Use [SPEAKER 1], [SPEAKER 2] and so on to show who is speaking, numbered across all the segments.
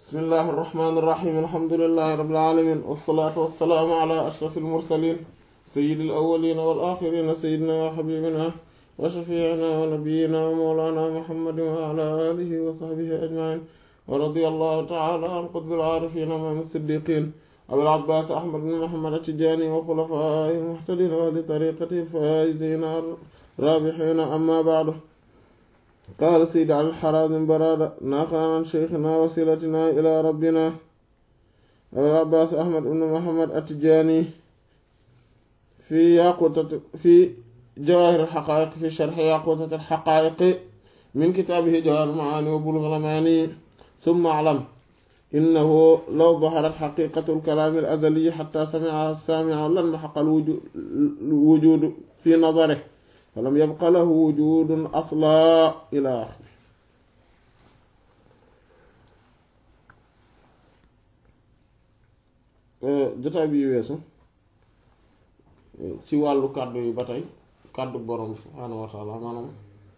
[SPEAKER 1] bismillahi irrahmani irrahim alhamdulilahi rabbil alamin wassalaatu wassalaamu ala ashraf almursalin sayidi alawalina wal axirina sayidina wa xabibina wa shafiina wa nabiyina wa mawlana muhammadin wa ala alihi wa sahbihi ajmain wa radiya allahu taala an qutbil aarifin imaam siddiqin abil abbaas ahmad bin muhammad atijani wa xulafaa'ihi almuhtadin wa li tariqati alfaa'izina raabihina amma ba'du qaala sayyid al-Harazim Baraada naqlan an sheykhina wasilatina ila rabbina abil abbaas ahmad bin muhammad atijani fi yaqutat fi jawaahir al-haqaa'iq fi sharhi yaqutat al-haqaa'iq min kitaabihi jawaahir al-ma'aani wa bulugh al-amaani summa a'lam innahu law daharat xaqiqatu al-kalaam al-azali xataa sami'aha as-saami'u lanmahaqa al-wujuudu fi nadarihi falam yabqa lahu wujuudun aslan ilaa aaxirihi jotaay bi weesu ci wàllu kàddu yi ba tey kàddu borom subhaanahu wa taala maanaam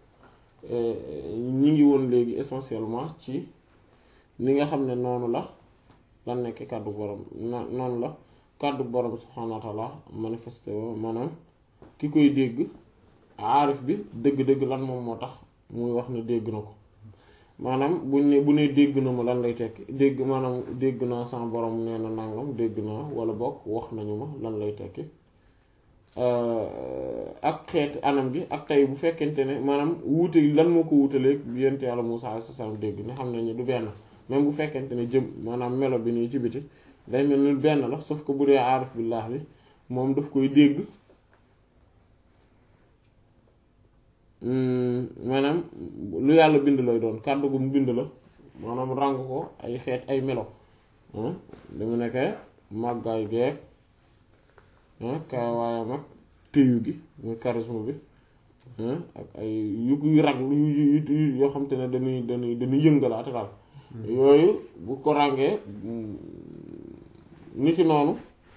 [SPEAKER 1] ñi ngi woon léegi essentiellement ci ni nga xam ne noonu la lan nekk kàddu borom noonu la kàddu borom subhaanahu wa taala manifesté woo maanaam ki koy dégg aarif bi dëgg-dëgg lan moom moo tax muy wax ne dégg na ko maanaam buñ ne bu ne dégg na ma lan lay tekki dégg maanaam dégg naa sama borom nee na nangam dégg naa wala bokk wax nañu ma lan lay tekki ak xeeti anam gi ak tey bu fekkente ne maanaam wuute lan moo ko wuutaleeg yent yàlla Muusaa alayhi salaam dégg ne xam nañu du benn même bu fekkente ne jëm maanaam melo bi nii ci biti day mel ni benn la sauf que bu dee aarif billah bi moom daf koy dégg maanaam lu yàlla bind lay doon kàddu gu mu bind la maanaam ràng ko ay xeet ay melo li mu nekkee màggaay geeg kaawaayam ak téyu gi muy charisme bi ak ay yu yu rag yu yoo xam te ne dañuy dañuy dañuy yëngalaate daal yooyu bu ko ràngee ni ki noonu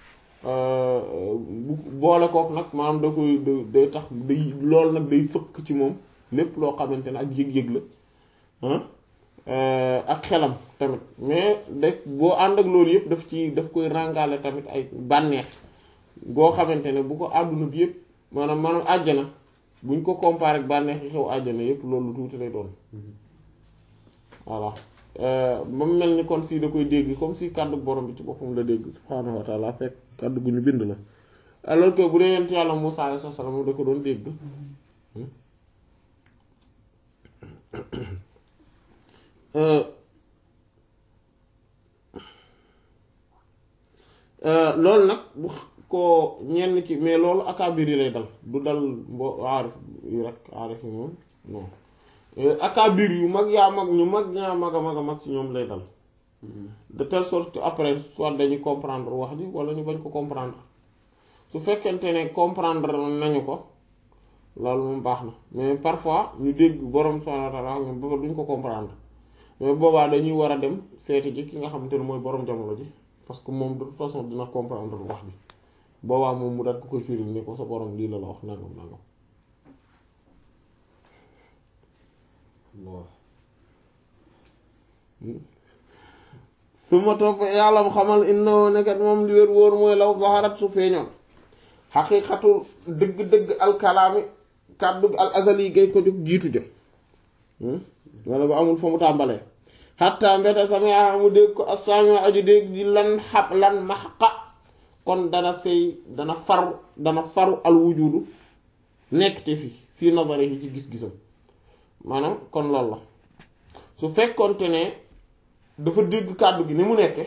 [SPEAKER 1] bu boole kook nag maanaam da koy day tax day loolu nag day fëkk ci moom lépp loo xamante ne ak yëg-yëg la ak xelam tamit mais de boo ànd ak loolu yëpp daf ci daf koy ràngale tamit ay bànneex boo xamante ne bu ko àdduna bi yëpp maanaam maanaam àjjana buñ ko comparé ak bànneex yi xew àjjana yëpp loolu tuuti lay doon voilà ba mu mel ni kon si da koy dégg comme si kàddu borom bi ci boppam la dégg subhaanahu wa taala fekk kàddu gu ñu bind la alors que bu dee yent yàlla Muusaa alayhi salaam da ko doon dégg loolu nag bu ko ñenn ci mais loolu akaabir yi lay dal du dal mbo aarif yi rek aarif yi moom non akabir yu mag yaa mag ñu mag ñaa mag a mag a mag ci ñoom lay dal de telle sorte que après soit dañuy comprendre wax ji wala ñu bañ ko comprendre su fekkente ne comprendre nañu ko loolu moom baax na mais parfois ñu dégg borom subhanahu wa ta'ala moom ba duñ ko comprendre mais boobaa dañuy war a dem seeti ji ki nga xamante ne mooy borom jamono ji parce que moom de toute façon dina comprendre wax ji boobaa moom mu daat ko koy firil ni ko sa borom lii la la wax nangam nangam su ma topp yàlla mu xamal inna nekkat moom li wér wóor mooy law zaharat su feeñoon xaqiiqatu dëgg-dëgg alkalaami kàddu al azali gay ko jóg jiitu jëm wala ba amul fa mu tàmbalee xatta mbete samia mu dégg ko assami aju dégg di lan xab lan maxqa kon dana sëy dana faru dana faru al wujudu nekk te fi fii nazari yi ci gis-gisam maanaam kon loolu la su fekkonte ne dafa dégg kàddu gi ni mu nekke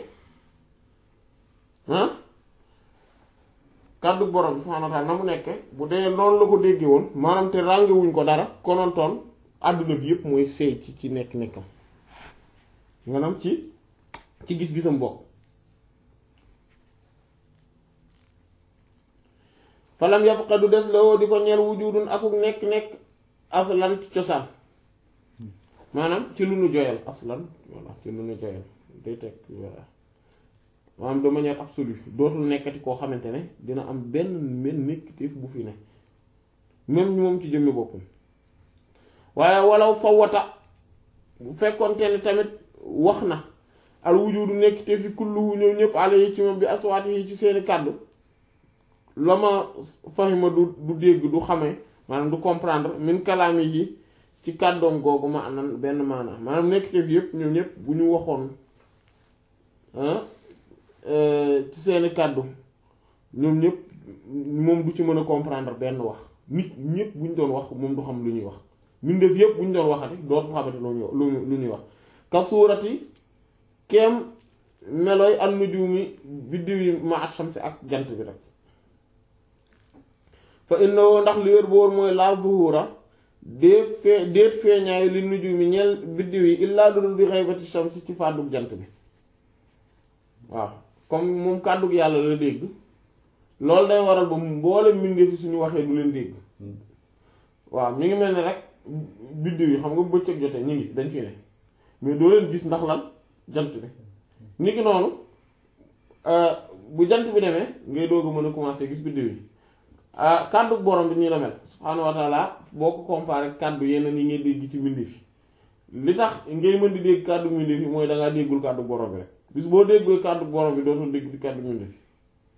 [SPEAKER 1] ah kàddu borom bi subhaanahu wa ta'ala na mu nekke bu dee noonu la ko déggee woon maanaam te ràngewuñ ko dara konontoon àdduna bi yëpp mooy seey ci ci nekk nekkam maanaam ci ci gis-gisam bokk falam yabqa du des la woo di ko ñeel wujudun akuk nekk-nekk aslan ci cosaan maanaam ci lu nu joyal aslan voilà ci lu nu joyal day teg voilà maanaam de manière absolue dootul nekkati koo xamante ne dina am benn mel nekkatif bu fi ne même moom ci jëmmi boppam waaye walaw fa wata bu fekkonte ne tamit wax na al wujudu nekk te fi kulluhu ñoom ñëpp alayhi ci moom bi aswaati yi ci seeni kàddu la ma fahima du du dégg du xame maanaam du comprendre min kalaami yi ci kàddoom googu ma anan benn maanaam maanaam nekk te fi yëpp ñoom ñëpp bu ñu waxoon ci seeni kàddu ñoom ñëpp moom du ci mën a comprendre benn wax nit ñëpp bu ñu doon wax moom du xam lu ñuy wax mbindeef yëpp bu ñu doon waxati dootu xamante lu ñuy lu ñuy wax ka suurati kem melooy an nujumi biddiw yi ma ash-shamsi ak jant bi rek fa innahu ndax li wér boor mooy la zuhura déet fee déet feeñaayu li nujumi ñeel biddiw yi illaa dudul bi ghaybati shamsi ci fàddug jant bi waaw comme moom kàddug yàlla la dégg loolu day waral ba mboolem mbindeef yi suñu waxee du leen dégg waaw mi ngi mel ne rek biddiw yi xam nga bëccëg jotee ñu ngi dañ fi ne mais doo leen gis ndax lan jant bi ni ki noonu bu jant bi demee ngay doog a mën a commencer gis biddiw yi kàddu borom bi nii la mel subhaanahu wa taala boo ko comparé kàddu yeneen yi ngay dégg ci mbindeef yi li tax ngay mën di dégg kàddu mbindeef yi mooy dangaa déggul kàddu borom bi rek bis boo déggee kàddu borom bi dootoo dégg ci kàddu mbindeef yi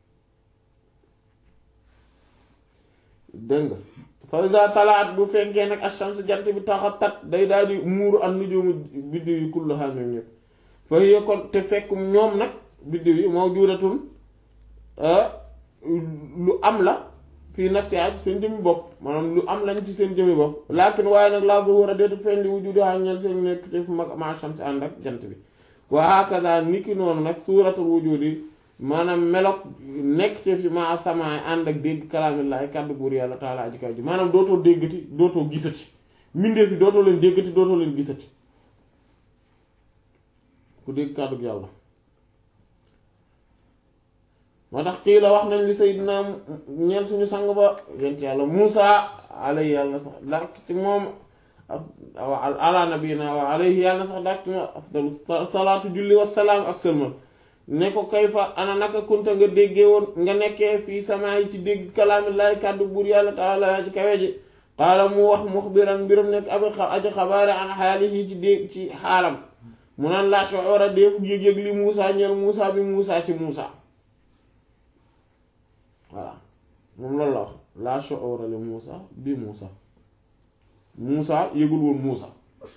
[SPEAKER 1] dégg nga fa iza talaat bu fekkee nag ash-shams jant bi taxa tat day daal di muuru an nujumu biddiw yi kullaha ñoom ñëpp fa hiya kon te fekk ñoom nag biddiw yi mawjudatun lu am la fii nafsiha ci seen jëmmi bopp maanaam lu am lañ ci seen jëmmi bopp lakin waaye nag la zuhura déetu feeñ li wujudiha ñeel seen nekk te fu mag ma ash-shams ànd ak jant bi wa hakaza niki noonu nag suuratul wujudi maanaam melok nekk te fi ma asamaay ànd ak dégg kalaamillaahi kàddu buur yàlla taala aji kaw ji maanaam dootoo déggati dootoo gisati mbindeef yi dootoo leen déggati dootoo leen gisati ku dégg kàddu yàlla moo tax kii la wax nañ li sayyidina ñeel suñu sang ba yent yàlla Muusa alayhi yàlla sax dak ci moom ala nabiyina wa alayhi yàlla sax dak ci moom afdalu salaatu julli wassalaam ak sëlmal ne ko kayfa ana naka kunta nga déggee woon nga nekkee fii sama yi ci dégg kalaamillaahi kàddu buur yàlla taala ci kawe ji qaala mu wax muxbiran mbiram nekk abi aji xabaare an xaalihi ci dégg ci xaalam mu naan laa shu'ura déefu yëg-yëg li Muusa ñeel Muusa bi Muusa ci Muusa voilà moom loolu la wax laa shu'ura li Muusa bi Muusa Muusa yëgul woon Muusa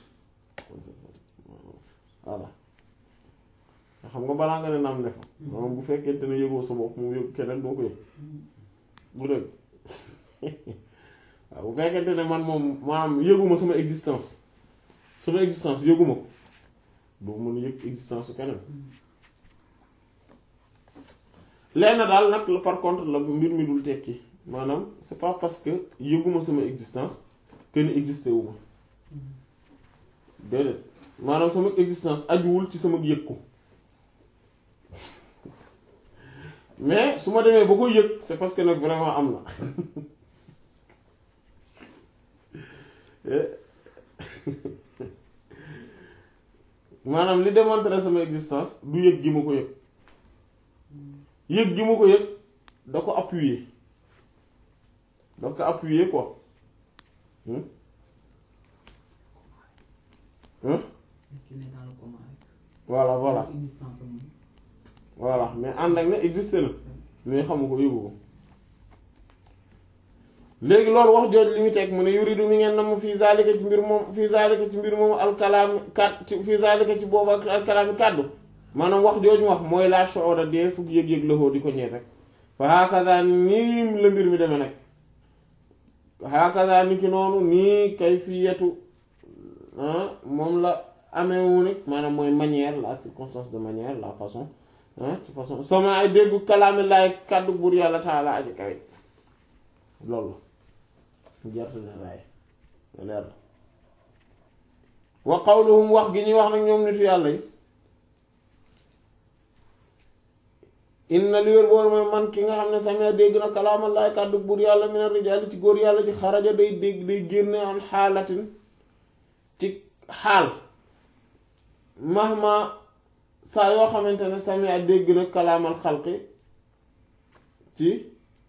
[SPEAKER 1] voilà xam nga balaa nga ne naam ne fa moom bu fekkente ne yëgoo sa bopp mu yëg keneen doo ko yëg bu dëgg waaw bu fekkente ne man moom maanaam yëguma sama existence sama existence yëguma ko doo mën a yëg existence su keneen lenn daal nag la par contre la mbir mi dul tekki maanaam c'est pas parce que yëguma sama existence que ni existé wu ma déedéet maanaam sama existence ajuwul ci sama yëg ko mais su ma demee ba ko yëg c'est parce que nag vraiment am na maanaam li démontrer sama existence du yëg gi ma ko yëg yëg gi ma ko yëg da ko appuyer da ko appuyer quoi hmm hmm voilà voilà voilà mais ànd ak ne existé na mais xamu ko yëgu ko léegi loolu wax jooj li mu teg mu ne yuridu mi ngeen nam fii zalika ci mbir moom fii zalika ci mbir moom alkalaami kat fii zalika ci boobu ak alkalaami kàddu maanaam wax jooj mu wax mooy laa shu'ura dee fukk yëg-yëg la di ko ñeet rek fa hakaza nii la mbir mi demee nag hakaza ni ki noonu nii kayfiyatu moom la ameewu nag maanaam mooy manière la circonstance de manière la façon ci façon sama ay déggu kalaami laay kàddu buur yàlla taala aji kawe loolu la jarte na laay leer la wa qawluhum wax gi ñuy wax nag ñoom nitu yàlla yi inna li wér boor mooy man ki nga xam ne sama dégg na kalaama laay kàddu buur yàlla mina rijaali ci góor yàlla ci xaraja day dégg day génne an xaalatin ci xaal mahma saa yoo xamante ne sami a dégg na kalaamal xalqi ci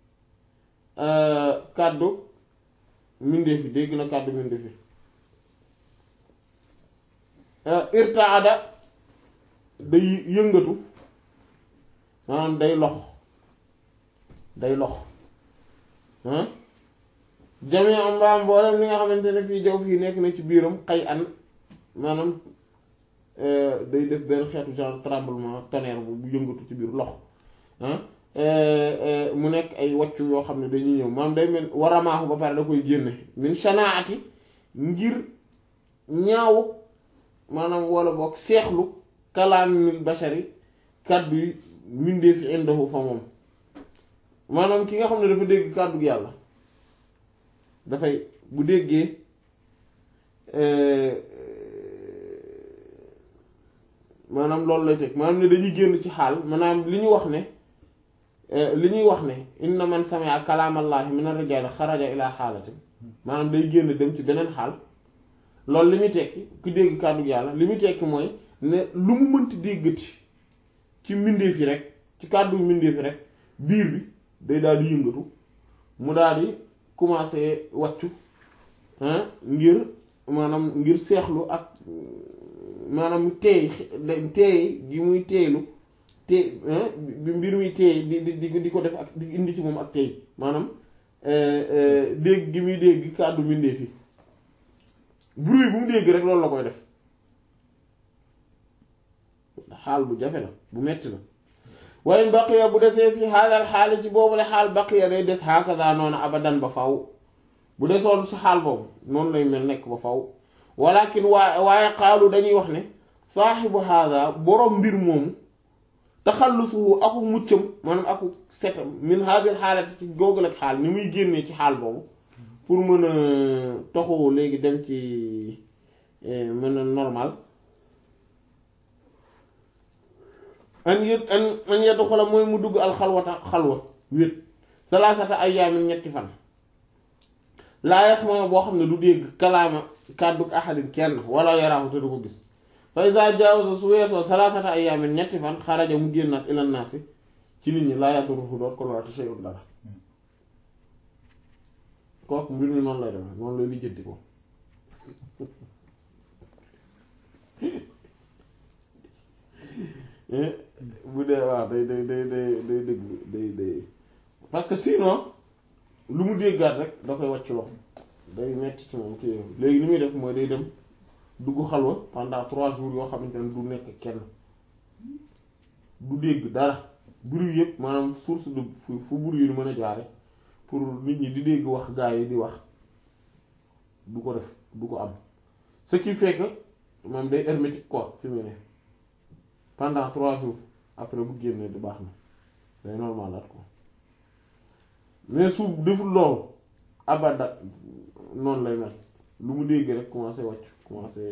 [SPEAKER 1] kàddu mbindeefi dégg na kàddu mbindeefi irtaada day yëngatu maanaam day lox day lox ah jamee am mbaam mboolem li nga xamante ne fii jaw fii nekk na ci biiram xay an maanaam day def benn xeetu genre tremblement tonnerre bu yëngatu ci biir lox ah mu nekk ay waccu yoo xam ne dañuy ñëw maanaam day mel waramaaxu ba pare da koy génne min shanaati ngir ñaaw maanaam wala boog seexlu kalaamil bashari kàddu yi mindee fi indahu fa moom maanaam ki nga xam ne dafa dégg kàddu yàlla dafay bu déggee maanaam loolu lay teg maanaam ne dañuy génn ci xaal maanaam li ñu wax ne li ñuy wax ne inna man sami'a kalaamallaahi min ar-rijaali xaraja ila xaalatin maanaam day génn dem ci beneen xaal loolu li muy tekki ku dégg kàddu yàlla li muy tekki mooy ne lu mu mënti déggati ci mbindeef yi rek ci kàddu mbindeef yi rek biir bi day daal di yëngatu mu daal di commencer wàccu ngir maanaam ngir seexlu ak maanaam teey teey gi muy teeylu teey bi mbir muy teey di di di ko def ak di indi ci moom ak teey maanaam dégg gi muy dégg kàddu mbindeef yi bruit bu mu dégg rek loolu la koy def xaal bu jafe la bu metti la waaye baqiya bu desee fi xaalal xaali ci boobule xaal baqiya day des hakaza noonu abadan ba faw bu desoon ci xaal boobu noonu lay mel nekk ba faw walakin waa waaye xaalu dañuy wax ne saaxibu haada boroom mbir moomu taxallusuhu aku muccam maanaam aku setam min haadil xaalati ci googu ak xaal ni muy génnee ci xaal boobu pour mën a toxu léegi dem ci mën a normal an yët an an yeddu xolam mooy mu dugg al xalwata xalwa wét salaasata ayyaamin ñetti fan laa yasma boo xam ne du dégg kalaama kàddu ahadin kenn wala yaraahu te du ko gis fa iza jaawaza su weesoo salaasata ayyaamin ñetti fan xaraja mu génnaat ilan naasi ci nit ñi laa yadurruhu doot ko lorati shay'un dara kooku mbir mi noonu lay demee noonu lay lijjanti ko bu dee waaw day day day day day dégg day day parce que sinon lu mu déggaat rek da koy wàcc loxo day metti ci moom kii léegi li muy def mooy day dem dugg xalwa pendant trois jours yoo xamante ne du nekk kenn du dégg dara bruit yëpp maanaam source de fu fu bruit yi mën a jaare pour nit ñi di dégg wax gaa yi di wax du ko def du ko am ce qui fait que moom day hermétique quoi fi mu ne pendant trois jours après bu génnee di baax na day normal at ko mais su deful loolu abada noonu lay mel lu mu dégg rek commencé wàcc commencé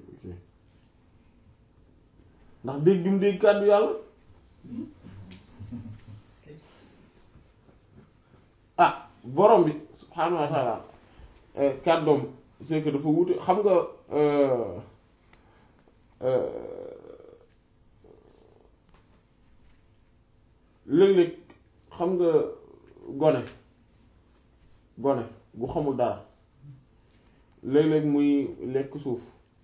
[SPEAKER 1] ndax dégg gi mu dégg kàddu yàlla ah borom bi subhaanahu wa taala kàddoom c'est que dafa wuute xam nga léeg-léeg xam nga gone gone bu xamul dara léeg-léeg muy lekk suuf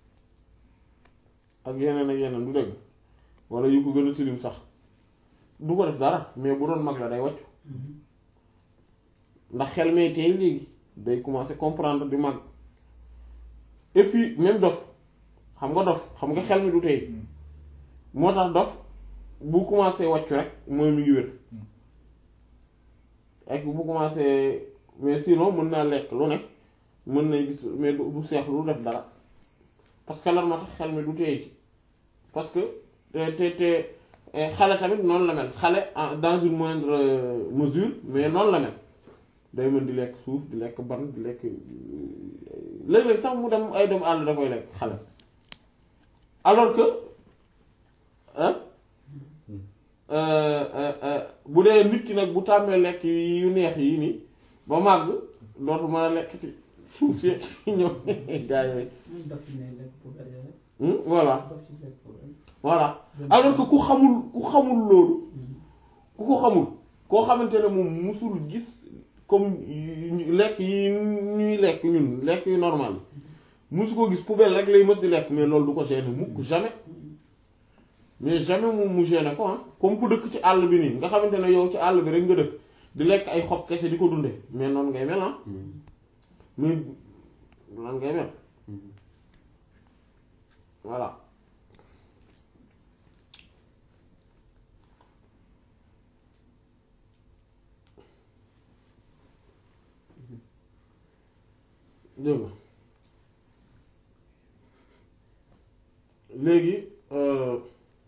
[SPEAKER 1] ak yeneen ak yeneen du dëgg walla yu ko gën a tilim sax du ko def dara mais bu doon mag la day wàccu ndax xel mee tey léegi day commencer comprendre di mag et puis même dof xam nga dof xam nga xel mi du tey moo tax dof bu commencer wàccu rek mooy mi ngi wér ak bu commencer mais sinon mën naa lekk lu ne mën na gis mais du seexlu du def dara parce que lan moo tax xel mi du tey parce que te te xale tamit noonu la mel xale dans une moindre mesure mais noonu la mel day mën di lekk suuf di lekk ban di lekk léeg-léeg sax mu dem ay doomu àll da koy lekk xale alors que bu dee nit ki nag bu tàmmee lekk yu neex yi nii ba màgg dootu mën a lekk ci suuf si ñëw gaa yooyu voilà voilà alors que ku xamul ku xamul loolu ku ko xamul koo xamante ne moom musul gis comme lekk yi ñuy lekk ñun lekk yu normal musu ko gis poubelle rek lay mës di lekk mais loolu du ko gêner mukk jamais mais jamais mu mu gêné ko ah comme ku dëkk ci àll bi nii nga xamante ne yow ci àll bi rek nga dëkk di lekk ay xob kese di ko dundee mais noonu ngay mel ah muy noonu ngay mel voilà dégg nga léegi euh,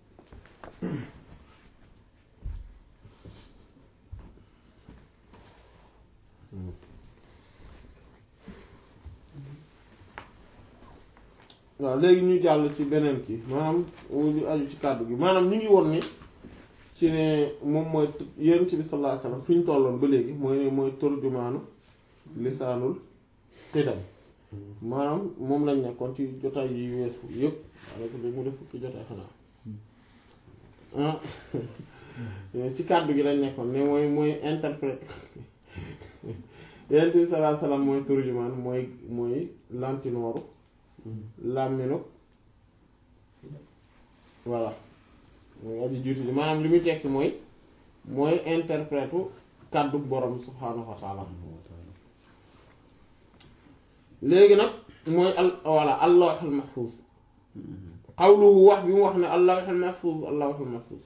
[SPEAKER 1] waaw léegi ñu jàll ci beneen kii maanaam lu aju ci kàddu gi maanaam ñu ngi woon ni ci ne moom mooy yonent bi sallallahu alayhi wasallam fi ñu tolloon ba léegi mooy ne mooy turjumaanu lisaanul xidam maanaam moom lañ nekkoon ci jotaay yi weesu yëpp daanaka léegi mu def fukki jotaay xanaa ah ci kàddu gi lañ nekkoon ne mooy mooy interprète yonent bi sallallahu alayhi wasallam mooy turjumaan mooy mooy lantinooru làmminu voilà mooy aji jiitu ji maanaam li muy tekki mooy mooy interprète kàddu borom subhaanahu wa taala léegi nag mooy al voilà allahul mahfuz xawluhu wax bi mu wax ne allahul mahfuz allahul mahfuz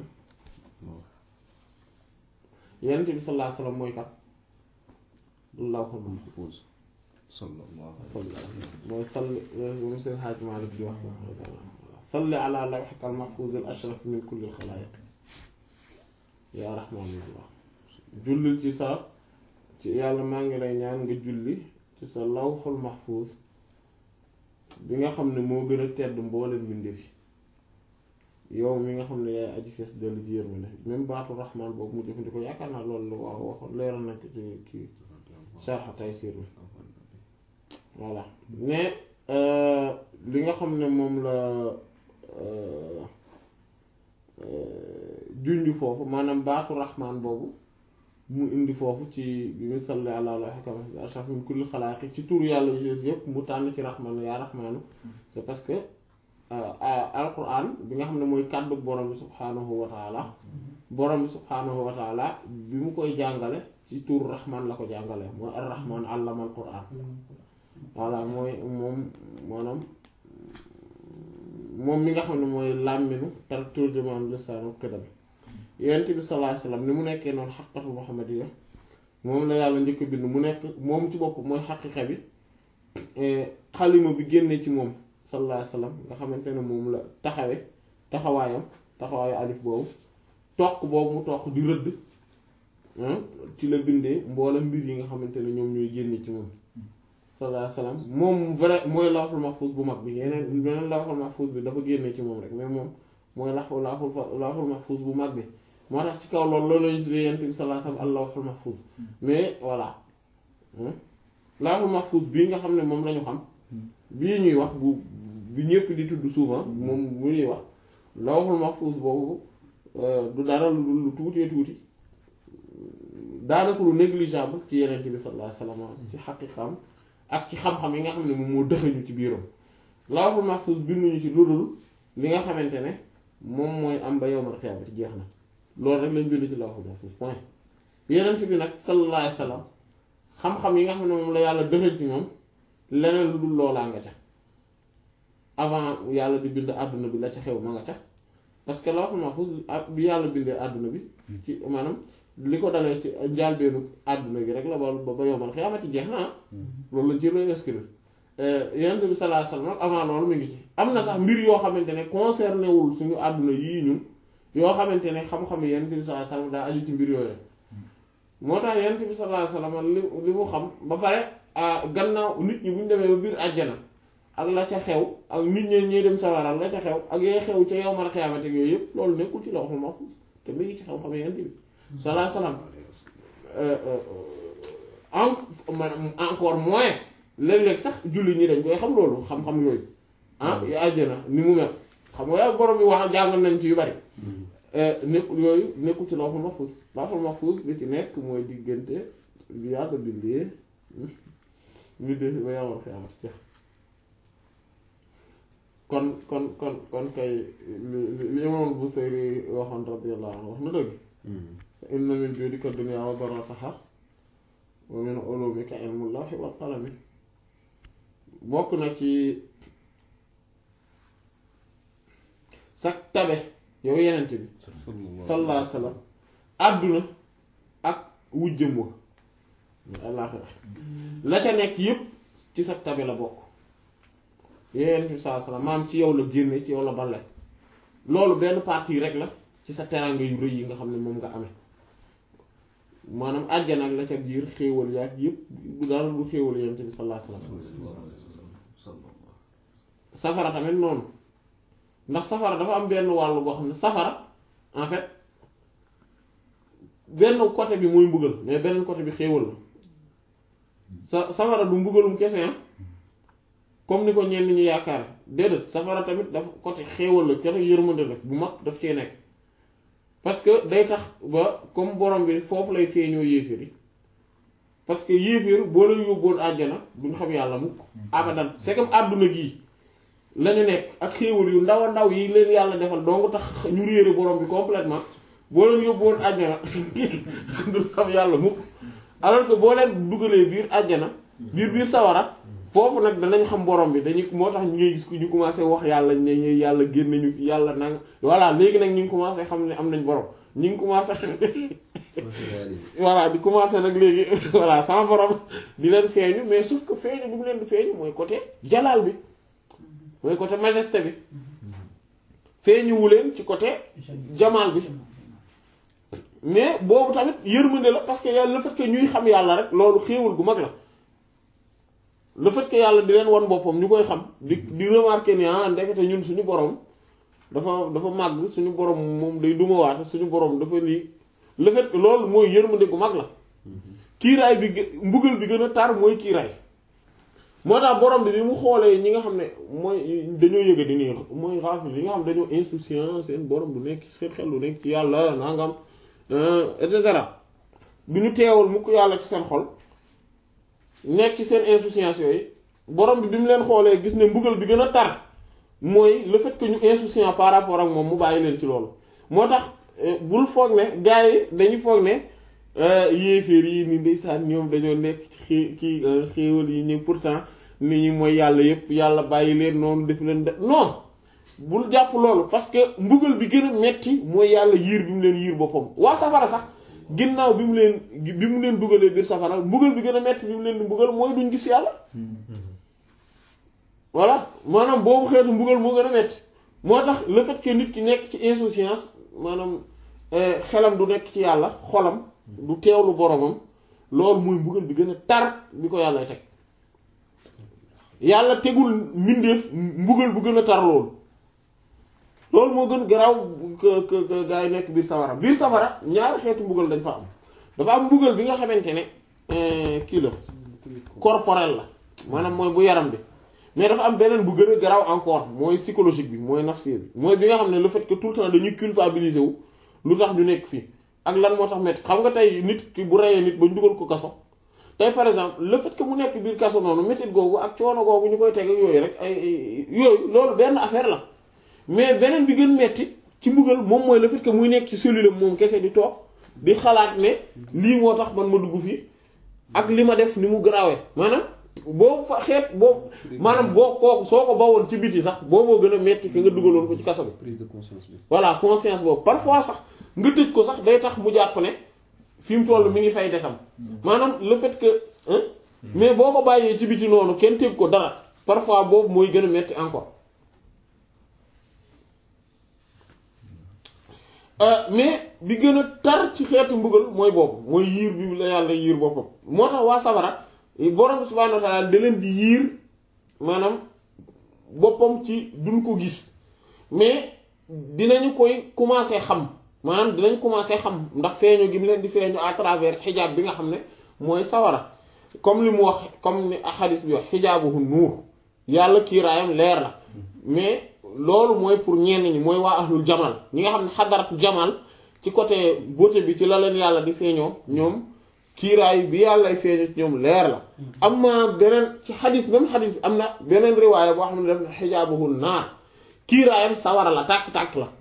[SPEAKER 1] yonent bi sallallahu alayhi wasallam mooy kat allahul mahfuz
[SPEAKER 2] sallallahu
[SPEAKER 1] salli mooy salli moom seen xaaj Maalik di wax salli ala lawhika al-mahfuz al-ashraf min kulli al-xalaayiq yaa rahmaanullah jullil ci sa ci yàlla maa ngi lay ñaan nga julli ci sa lawhul mahfuz bi nga xam ne moo gën a tedd mboolem mbindeef yi yow mi nga xam ne yaay aji fees dellu ji yërmande même baatu rahmaan boobu mu jëfandikoo yaakaar naa loolu la waaw waxoon leeral nañ ko ci kii sharh Taysiir mi voilà mais li nga xam ne moom la junj foofu maanaam baatu raxmaan boobu mu indi foofu ci bi mu salli ala lawhika ashraf min kulli xalaaqi ci tur yàlla yu yëpp mu tànn ci raxmaan yaa raxmaanu c'est parce que alquran bi nga xam ne mooy kàddu borom bi subhaanahu wa taala borom bi subhaanahu wa taala bi mu koy jàngale ci tur raxmaan la ko jàngale mooy ar raxmaan allama al quran voilà mooy moom maanaam moom mi nga xam ne mooy làmminu tar turjumaan lisaanu xidam yonent bi sallallahu alayhi wasallam ni mu nekkee noonu xaqatu muhammadiyya moom la yàlla njëkk bind mu nekk moom ci bopp mooy xaqiqa bi xalima bi génne ci moom sallallahu alayhi wasallam nga xamante ne moom la taxawe taxawaayam taxawaayu alif boobu toq boobu mu toq di rëdd ci la bindee mboolem mbir yi nga xamante ne ñoom ñooy génne ci moom sallallahu alayhi wasallam moom vrai mooy lawhul mahfuz bu mag bi yeneen beneen lawhul mahfuz bi dafa génne ci moom rek mais moom mooy lawhul lawhul mahfuz bu mag bi moo tax ci kaw loolu loolu lañu tuddee yent bi sallallahu alayhi wasallam al lawhul mahfuz mais voilà lawhul mahfuz bii nga xam ne moom lañu xam bii ñuy wax bu bi ñëpp di tudd souvent moom bu ñuy wax lawhul mahfuz boobu du dara lu tuutee tuuti daanaka lu négligeable ci yeneen bi sallallahu alayhi wasallam ci xaqiqam ak ci xam-xam yi nga xam ne moom moo dëxañu ci biiram lawhul mahfuz binduñu ci lu dul li nga xamante ne moom mooy am ba yawmal qiyaamati jeex na loolu rek lañ bind ci lawhul mahfuz point yeneen bi nag sallallahu alayhi wasallam xam-xam yi nga xam ne moom la yàlla dëxañ ci moom leneen lu dul loolaa nga ca avant yàlla di bind àdduna bi la ca xew ma nga ca parce que lawhul mahfuz bi yàlla bindee àdduna bi ci maanaam li ko dalee ci njaalbeenu àdduna gi rek la ba ba yombal xiyaamati jeex na loolu lañ ci lay inscrire yonent bi sallallahu alayhi wasallam avant loolu mu ngi ci am na sax mbir yoo xamante ne concerné wul suñu àdduna yii ñun yoo xamante ne xam-xam yonent bi sallallahu alayhi wasallam daa aju ci mbir yooyu moo tax yonent bi sallallahu alayhi wasallam li li mu xam ba pare gannaaw nit ñi bu ñu demee ba biir àjjana ak la ca xew ak nit ñi ñuy dem sawaral la ca xew ak yooy xew ca yowmal xiyaamati yooyu yëpp loolu nekkul ci lawhul mahfuz te mu ngi ci xam-xam yonent bi salaa salaam encore moins léeg-léeg sax julli ñi dañ koy xam loolu xam-xam yooyu ah yu àjjana ni mu mel xam nga yaa borom bi wax jàngal nañ ci yu bari nekkul yooyu nekkul ci lawhul mahfuz lawhul mahfuz li ci nekk mooy diggante bi yàlla bindee ñu def ba yawmal qiyaamati kon kon kon kon kay li li imaam Busayri waxoon radiyallahu anhu wax na dëgg fa inna min juudika dunya wa darrataha wa min ulumika ilmu lawhi wal qalami bokk na ci sa tabe yow yenent bi sallallahu alayhi wa sallam àdduna ak wujjëm wa àllaaxira la ca nekk yépp ci sa tabe la bokk yenent bi sallallahu alayhi wa sallam maam ci yow la génne ci yow la bale loolu benn partie rek la ci sa teraanga yu rëy yi nga xam ne moom nga amee maanaam àjjana ak la ca biir xéewal yaag yépp bu daal du xéewal yenent bi sallallahu alayhi wa sallam safara tamit noonu ndax safara dafa am benn wàllu boo xam ne safara en fait benn côté bi mooy mbugal mais benn côté bi xéewal la sa safara du mbugalum kese comme ni ko ñenn ñi yaakaar déedéet safara tamit dafa côté xéewal la côté yërmande la bu mag daf cee nekk parce que day tax ba comme borom bi foofu lay feeñoo yéeféer yi parce que yéeféer boo leen yóbboon àjjana duñ xam yàlla mukk abadan c'est comme àdduna gii lañu nekk ak xéewal yu ndaw a ndaw yi leen yàlla defal donc tax ñu réere borom bi complètement boo leen yóbbuwoon àjjana du xam yàlla mukk alors que boo leen dugalee biir àjjana biir biir sawara foofu nag danañ xam borom bi dañuy moo tax ñu ngay gis ku ñu commencé wax yàlla ne ñu yàlla génn ñu fi yàlla nang voilà léegi nag ñu ngi commencé xam ne am nañ borom ñu ngi commencé xam voilà di commencé nag léegi voilà sama borom di leen feeñu mais sauf que feeñu bi mu leen di feeñu mooy côté jalaal bi mooy côté majesté bi feeñuwu leen ci côté jamaal bi mais boobu tamit yërmande la parce que yàlla le fait que ñuy xam yàlla rek loolu xéewal gu mag la le fait que yàlla di leen wan boppam ñu koy xam di di remarquer ni ah ndekete ñun suñu borom dafa dafa màgg suñu borom moom day dumawaate suñu borom dafa lii le fait que loolu mooy yërmande gu mag la kiiraay bi mbugal bi gën a tar mooy kiiraay moo tax borom bi bi mu xoolee ñi nga xam ne mooy dañoo yëga di nii mooy xaafil yi nga xam dañoo insouciant seen borom du nekk seen xel du nekk ci yàlla nangam et cetera bi ñu teewul mukk yàlla ci seen xol nekk ci seen insouciance yooyu borom bi bi mu leen xoolee gis ne mbugal bi gën a tar mooy le fait que ñu insouciant par rapport ak moom mu bàyyi leen ci loolu moo tax bul foog ne gars yi dañu foog ne yéeféer yi ni ndeysaan ñoom dañoo nekk ci xii kii xéewal yi ñu pourtant nit ñi mooy yàlla yépp yàlla bàyyi leen noonu def leen de non bul jàpp loolu parce que mbugal bi gën a metti mooy yàlla yiir bi mu leen yiir boppam waa safara sax ginnaaw bi mu leen bi mu leen dugalee biir safara mbugal bi gën a metti bi mu leen di mbugal mooy duñ gis yàlla voilà maanaam boobu xeetu mbugal moo gën a metti moo tax le fait que nit ki nekk ci insouciance maanaam xelam du nekk ci yàlla xolam du teewlu boromam loolu mooy mbugal bi gën a tar bi ko yàlla teg yàlla tegul mbindeef mbugal bu gën a tar loolu loolu moo gën garaaw que que gaa yi nekk biir safara biir safara ñaari xeetu mbugal dañ fa am dafa am mbugal bi nga xamante ne kii la corporel la maanaam mooy bu yaram bi mais dafa am beneen bu gën a garaaw encore mooy psychologique bi mooy nafsi bi mooy bi nga xam ne le fait que tout le temps dañuy culpabiliser wu lu tax ñu nekk fii ak lan moo tax métti xam nga tey nit ki bu reyee nit ba ñu dugal ko kaso tey par exemple le fait que mu nekk biir kaso noonu métit googu ak coono googu ñu koy teg ak yooyu rek ay yooyu loolu benn affaire la mais beneen bi gën metti ci mbugal moom mooy le fait que muy nekk ci cellule moom kese di toog di xalaat ne lii moo tax man ma dugg fii ak li ma def ni mu garaawee maanaam boo fa xeet boo maanaam boo kooku soo ko bawoon ci biti sax booboo gën a metti ki nga dugaloon ko ci kaso bi.
[SPEAKER 2] prise de conscience bi.
[SPEAKER 1] voilà conscience boobu parfois sax nga tëj ko sax day tax mu jàpp ne fi mu toll mi ngi fay detam maanaam le fait que mais boo ko bàyyee ci biti noonu kenn teg ko dara parfois boobu mooy gën a metti encore. mais bi gën a tar ci xeetu mbugal mooy boobu mooy yiir bi la yàlla yiir boppam moo tax waa sabara borom subhaanahu wa ta'ala da leen di yiir maanaam boppam ci duñ ko gis mais dinañu koy commencer xam maanaam dinañ commencer xam ndax feeñu gi mu leen di feeñu à travers xijaab bi nga xam ne mooy sawara comme li mu wax comme ni xadis bi wax xijaabuhu nuur yàlla kiiraayam leer la mais loolu mooy pour ñenn ñi mooy waa ahlul jamal ñi nga xam ne xadaratu jamal ci côté beauté bi ci la leen yàlla di feeñoo ñoom kiiraay bi yàllay feeñoo ci ñoom leer la am na beneen ci xadis même xadis bi am na beneen riwaaya boo xam ne def na xijaabuhu naar kiiraayam sawara la tàkk-tàkk la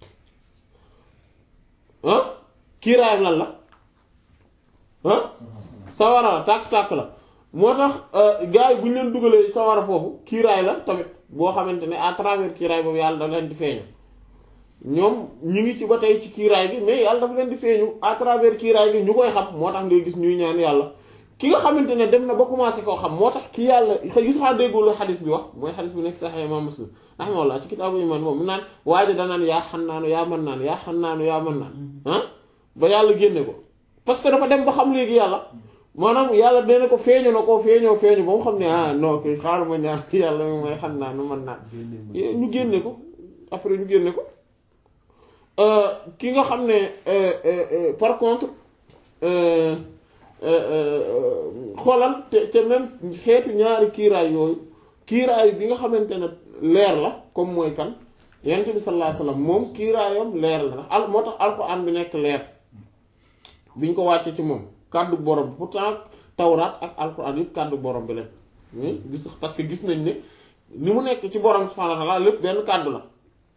[SPEAKER 1] ah kiiraayam lan la ah sawara la tàkk-tàkk la moo tax gars yi bu ñu leen dugalee sawara foofu kiiraay la tamit boo xamante ne à travers kiiraay boobu yàlla dafa leen di feeñu ñoom ñu ngi ci ba tey ci kiiraay gi mais yàlla dafa leen di feeñu à travers kiiraay gi ñu koy xam moo tax ngay gis ñuy ñaan yàlla ki nga xamante ne dem na ba commencé koo xam moo tax ki yàlla gis xaa déggoo xadis bi wax mooy xadis bi nekk Sahih Imam Muslim rahimahullah ci kitaabu iman moom mu naan waaye danaan yaa xannaanu yaa mën naan yaa xannaanu yaa mën naan ah ba yàlla génne ko parce que dafa dem ba xam léegi yàlla maanaam yàlla dina ko feeñu na ko feeñoo feeñu ba mu xam ne ah non kii xaaral ma ñaan yàlla mi may xam naa nu mën naan ñu génne ko après ñu génne ko ki nga xam ne par contre xoolal te te même xeetu ñaari kiiraay yooyu kiiraay bi nga xamante ne leer la comme mooy kan yonent bi sallallahu alayhi wasallam moom kiiraayam leer la ndax al moo tax alxuraan bi nekk leer bi ñu ko wàccee ci moom kàddu borom bi pourtant tawraat ak alxuraan yëpp kàddu borom bi lañ gis parce que gis nañ ne ni mu nekk ci borom subhaanahu wa ta'aala lépp benn kàddu la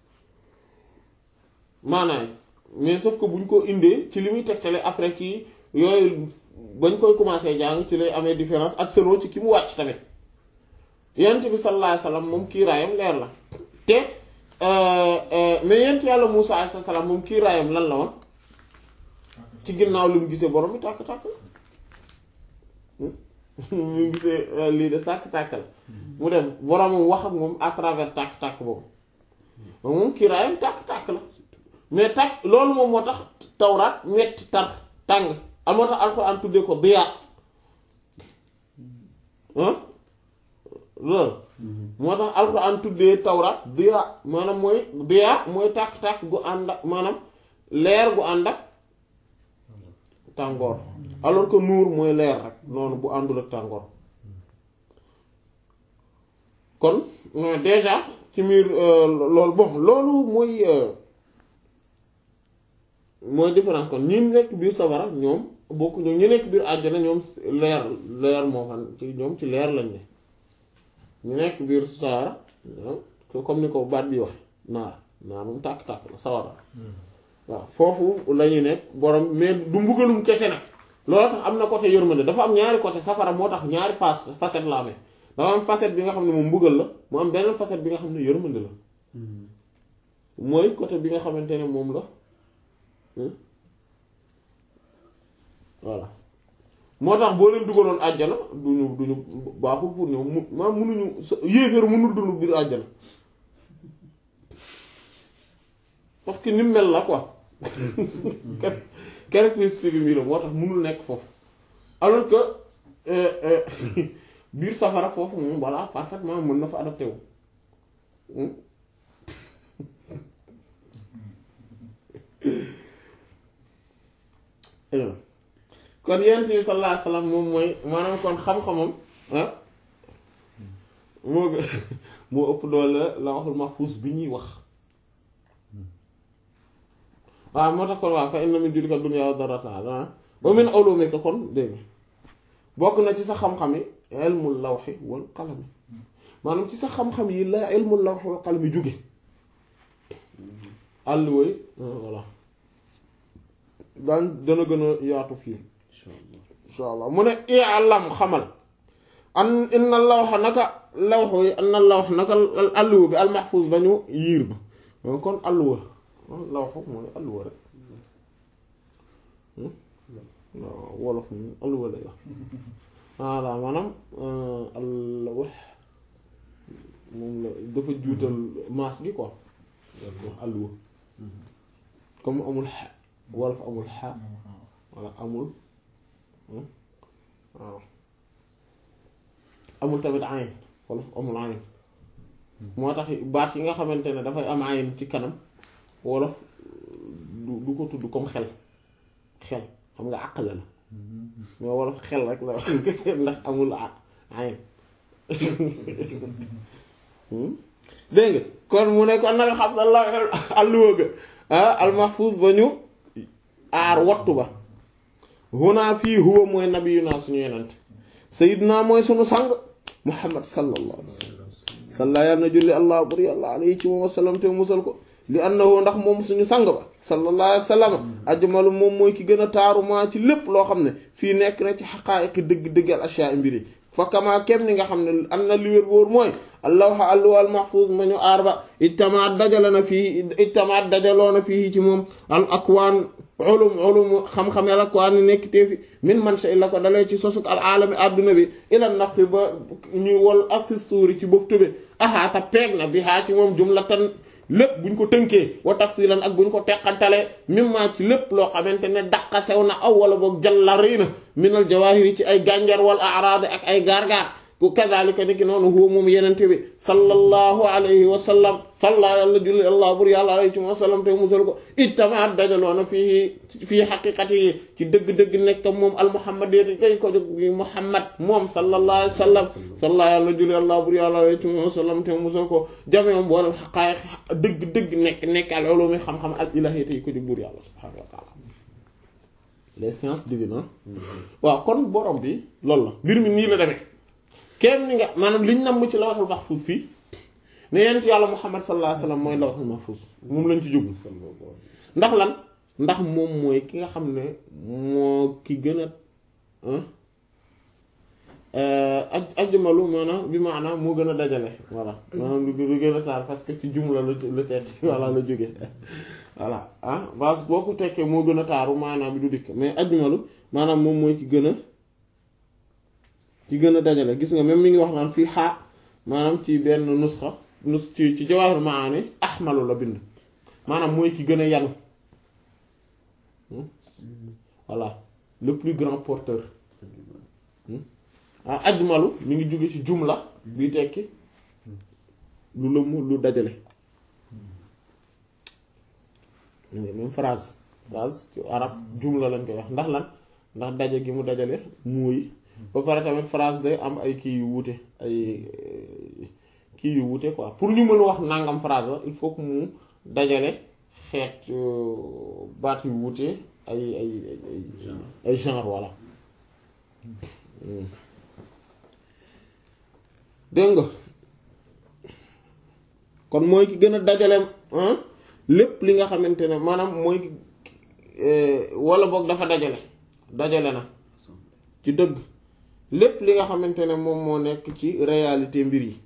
[SPEAKER 1] maanaam mais sauf que bu ñu ko indee ci li muy tegtale après ci yooyu bañ koy commencé jàng ci lay amee différence ak selon ci ki mu wàcc tamit yonent bi sallallahu alayhi wasallam moom kiiraayam leer la te mais yonent yàlla Muusaa alayhi salaam moom kiiraayam lan la woon ci ginnaaw li mu gisee borom bi tàkk-tàkk la mu gisee lii de tàkk-tàkk la mu dem boromam wax ak moom à travers tàkk-tàkk boobu moom kiiraayam tàkk-tàkk la mais tàkk loolu moom moo tax tawraat metti tar tàng al moo tax alxuraan tuddee ko diyaa loolu moo tax alxuraan tuddee tawraat diyaa maanaam mooy diyaa mooy tàkk-tàkk gu ànd ak maanaam leer gu ànd ak tàngoor alors que nuur mooy leer rek noonu bu àndul ak tàngoor kon déjà ci miir loolu bon loolu mooy mooy différence kon ñi nekk biir safara ñoom bokk ñoom ñi nekk biir àjjana ñoom leer leer moo xam ci ñoom ci leer lañ ne ñu nekk biir safara comme ni ko baat bi wax naar naar moom tàkk-tàkk la sawara waaw foofu la ñuy nekk borom mais du mbugalum kese nag loolu tax am na côté yërmande dafa am ñaari côté safara moo tax ñaari face facette la amee dafa am facette bi nga xam ne moom mbugal la mu am beneen facette bi nga xam ne yërmande la mooy côté bi nga xamante ne moom la voilà moo tax boo leen dugaloon àjjana duñu duñu baaxul pour ñoom mu maa munuñu yéeféer mënul dund biir àjjana parce que ni mel la quoi caractéristique bi la moo tax mënul nekk foofu alors que biir safara foofu moom voilà parfaitement mën na fa adapté wu kon yonent bi sallallahu alayhi wasallam moom mooy maanaam kon xam-xamam ah moo moo ëpp doole la waxul mahfuus bi ñuy wax waaw moo tax kon waaw fa inna min jullika dunya wa darrataha wa min ulumika kon dégg bokk na ci sa xam-xam yi ilmul lawhi wal qalami maanaam ci sa xam-xam yi la ilmul lawhi wal qalami jóge àll woy voilà daan dana gën a yaatu fii insha allah mu ne i'lam xamal an inna lawha naka lawhu yi anna lawha naka alluwa bi al mahfuz ba ñu yiir ba kon alluwa lawhu mooy alluwa rek waaw wolof moom alluwa lay wax voilà maanaam alluwa moom la dafa juutal maas gi quoi alluwa comme amul xa wolof amul xa wala amul waaw amul tamit ayn wolof amul ayn moo tax baat yi nga xamante ne dafay am ayn ci kanam wolof du du ko tudd comme xel xel xam nga àq la la mais wolof xel rek la ndax amul ayn dégg nga kon mu ne kon nanga xam na la alluwa ga almahfuz ba ñu aar wattu ba huna fii huwa mooy nabiyuna suñu yenante sayidna mooy suñu sang muhammad sallallahu alayhi wa sallam salla yàlla na julli allah bur yàlla alayhi ci moom wasallam te musal ko li annahu ndax moom suñu sang ba sallallahu alayhi wa sallam ajmalu moom mooy ki gën a taaru maa ci lépp loo xam ne fii nekk na ci xaqaayiqi dëgg-dëggal ashyaa mbiri fa kama kem ni nga xam ne am na li wér wóor mooy allawha alluwal mahfuz ma ñu aar ba ijtamaat dajale na fii ijtamaat dajaloo na fii ci moom al akwaan ulum ulum xam-xam al akwaan ni nekk tee fi min man shay la ko dalee ci sosuk al aalami adduna bi ila naqi ba ñuy wol ak si suuri ci boftu bi ahaata peeg na bi haa ci moom jumlatan lépp buñ ko tënkee wa tafsilan ak buñ ko teqantalee mimma ci lépp loo xamante ne daqa sew na aw wala boog jalla rëy na minal jawahiri ci ay gànjar wal araad ak ay gaar-gaar ku kazalika ni ki noonu huwa moom yenente bi sallallahu alayhi wa sallam salla yàlla julli allah bur yàlla alayhi wa sallam te musal ko ittamaat dajaloona fii fii xaqiqati yi ci dëgg-dëgg nekk moom al muhammad yéeti kay ko jóg bi muhammad moom sallallahu alayhi wa sallam salla yàlla julli allah bur yàlla alayhi wa sallam te musal ko jameom boolal xaqaayiq dëgg-dëgg nekk nekk al ulumi xam-xam al ilahiyati yi ko jóg bur yàlla subhanahu wa taala les sciences divines waaw kon borom bi loolu la mbir mi nii la demee kenn ni nga maanaam liñ namm ci lawhul mahfuz fii ne yent yàlla muhammad sallallahu alayhi wasallam mooy lawhul mahfuz moom lañ ci jublu ndax lan ndax moom mooy ki nga xam ne moo ki gën a aj ajmalu maanaam bi maanaam moo gën a dajale voilà maanaam lu gën a taar parce que ci jumla la la teet voilà la jóge voilà ah base boo ko tekkee moo gën a taaru maanaam bi du dikk mais ajmalu maanaam moom mooy ki gën a ci gën a dajale gis nga même mi ngi wax naan fii xaa maanaam ci benn nusxa nus ci ci jawaahir maani ahmalu la bind maanaam mooy ki gën a yanu voilà le plus grand porteur ah ajmalu mi ngi jóge ci jumla bi tekki lu lëmm lu dajale même phrase phrase ci arab jumla lañ koy wax ndax lan ndax daje gi mu dajale muuy ba pare tamit phrase day am ay kii yu wuute ay kii yu wuute quoi pour ñu mën a wax nangam phrase la il faut que mu dajale xeet baat yu wuute ay ay ay ay genre voilà dégg nga kon mooy ki gën a dajale lépp li nga xamante ne maanaam mooy wala boog dafa dajale dajale na ci dëgg lépp li nga xamante ne moom moo nekk ci réalité mbir yi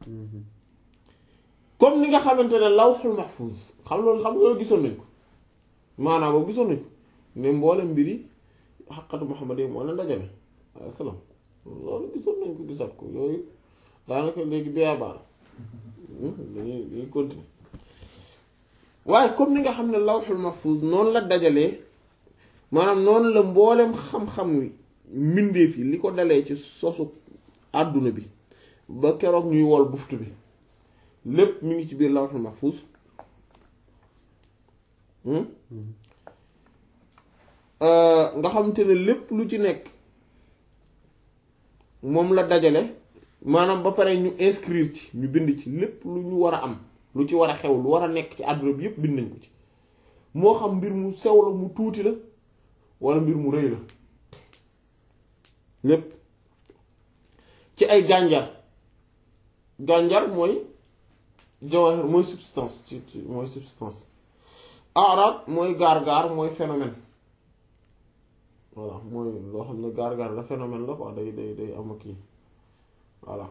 [SPEAKER 1] comme ni nga xamante ne lawhul mahfuz xam loolu xam loolu gisoon nañ ko maanaam boobu gisoon nañ ko mais mboolem mbir yi xaqatu Muhammad yi moo leen dajale waaye salaam loolu gisoon nañ ko gisaat ko yooyu daanaka léegi biyaa baal dañuy dañuy continuer waaye comme ni nga xam ne lawhul mahfuz noonu la dajalee maanaam noonu la mboolem xam-xam wi mbindeef yi li ko dalee ci sosu àdduna bi ba keroog ñuy wol buftu bi lépp mi ngi ci biir lawhul mahfuz nga xamante ne lépp lu ci nekk moom la dajale maanaam ba pare ñu inscrire ci ñu bind ci lépp lu ñu war a am lu ci war a xew lu war a nekk ci àdduna bi yépp bind nañ ko ci moo xam mbir mu sew la mu tuuti la walla mbir mu rëy la lépp ci ay gànjar gànjar mooy jawahir mooy substance ci ci mooy substance arad mooy gaar-gaar mooy phénomène voilà mooy loo xam ne gaar-gaar la phénomène la quoi day day day am ak kii voilà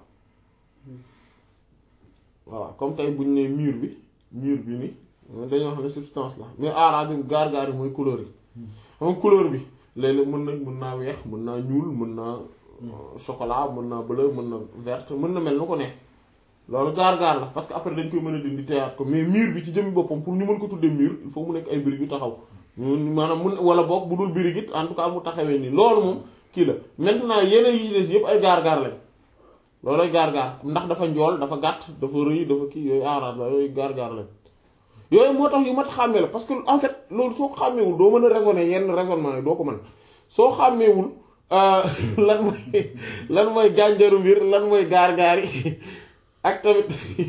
[SPEAKER 1] voilà comme tey buñ ne mur bi mur bi ni dañoo xam ne substance la mais arad yi gaar-gaar yi mooy couleur yi xam couleur bi léeg-léeg mën na mën naa weex mën naa ñuul mën naa chocolat mën naa bleu mën na verte mën na mel nu ko ne loolu gaar-gaar la parce que après dañ koy mën a dindi teyaat ko mais mur bi ci jëmmi boppam pour ñu mën ko tuddee mur il faut mu nekk ay birig yu taxaw maanaam mun wala boog bu dul birig it en tout cas mu taxawee nii loolu moom kii la maintenant yeneen yi ci des yëpp ay gaar-gaar lañ loolu ay gaar-gaar ndax dafa njool dafa gàtt dafa rëy dafa kii yooyu aaraat la yooyu gaar-gaar lañ yooyu moo tax yu mat xàmmee la parce que en fait loolu soo ko xàmmeewul doo mën a raisonner yenn raisonnement yi doo ko mën soo xàmmeewul lan mooy lan mooy gànjaru mbir lan mooy gaar-gaar yi ak tamit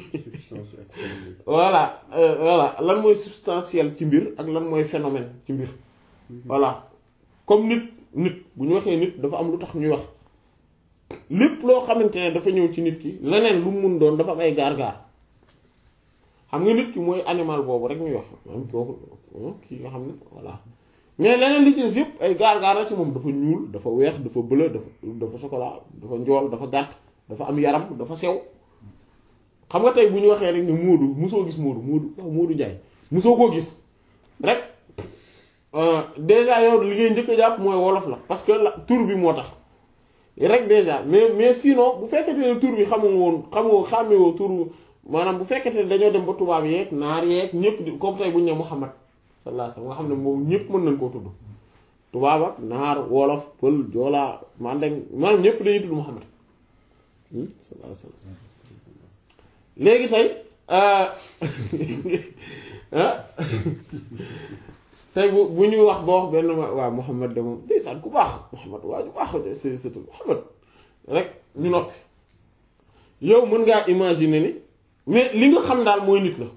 [SPEAKER 1] voilà voilà lan mooy substantiel ci mbir ak lan mooy phénomène ci mbir voilà comme nit nit bu ñu waxee nit dafa am lu tax ñuy wax lépp loo xamante ne dafa ñëw ci nit ki leneen lu mu mun doon dafa am ay gaar-gaar xam nga nit ki mooy animal boobu rek ñuy wax maanaam kooku kii nga xam ne voilà mais leneen li ci des yëpp ay gaar-gaar la ci moom dafa ñuul dafa weex dafa bleu dafa dafa chocolat dafa njool dafa gàtt dafa am yaram dafa sew xam nga tey bu ñu waxee rek ne Moodu musoo gis Moodu Moodu waaw Moodu Njaay musoo koo gis rek déjà yow li ngay njëkk a jàpp mooy wolof la parce que la tur bi moo tax rek déjà mais mais sinon bu fekkete ne tur bi xamu woon xamoo xàmmewoo turu maanaam bu fekkete ne dañoo dem ba tubaab yeeg naar yeeg ñëpp di comme tey bu ñu ne Muhammad sallallahu alayhi wasallam nga xam ne moom ñëpp mën nañ koo tudd tubaab ak naar wolof pël joolaa mandeng maanaam ñëpp dañuy tudd Muhammad sallallahu alayhi wasallam léegi tey tey bu bu ñuy wax boo wax benn waa Muhammad de moom ndeysaan ku baax Muhammad waa ju baax c'est c'est Muhammad rek ñu noppi yow mën ngaa imaginer ni mais li nga xam daal mooy nit la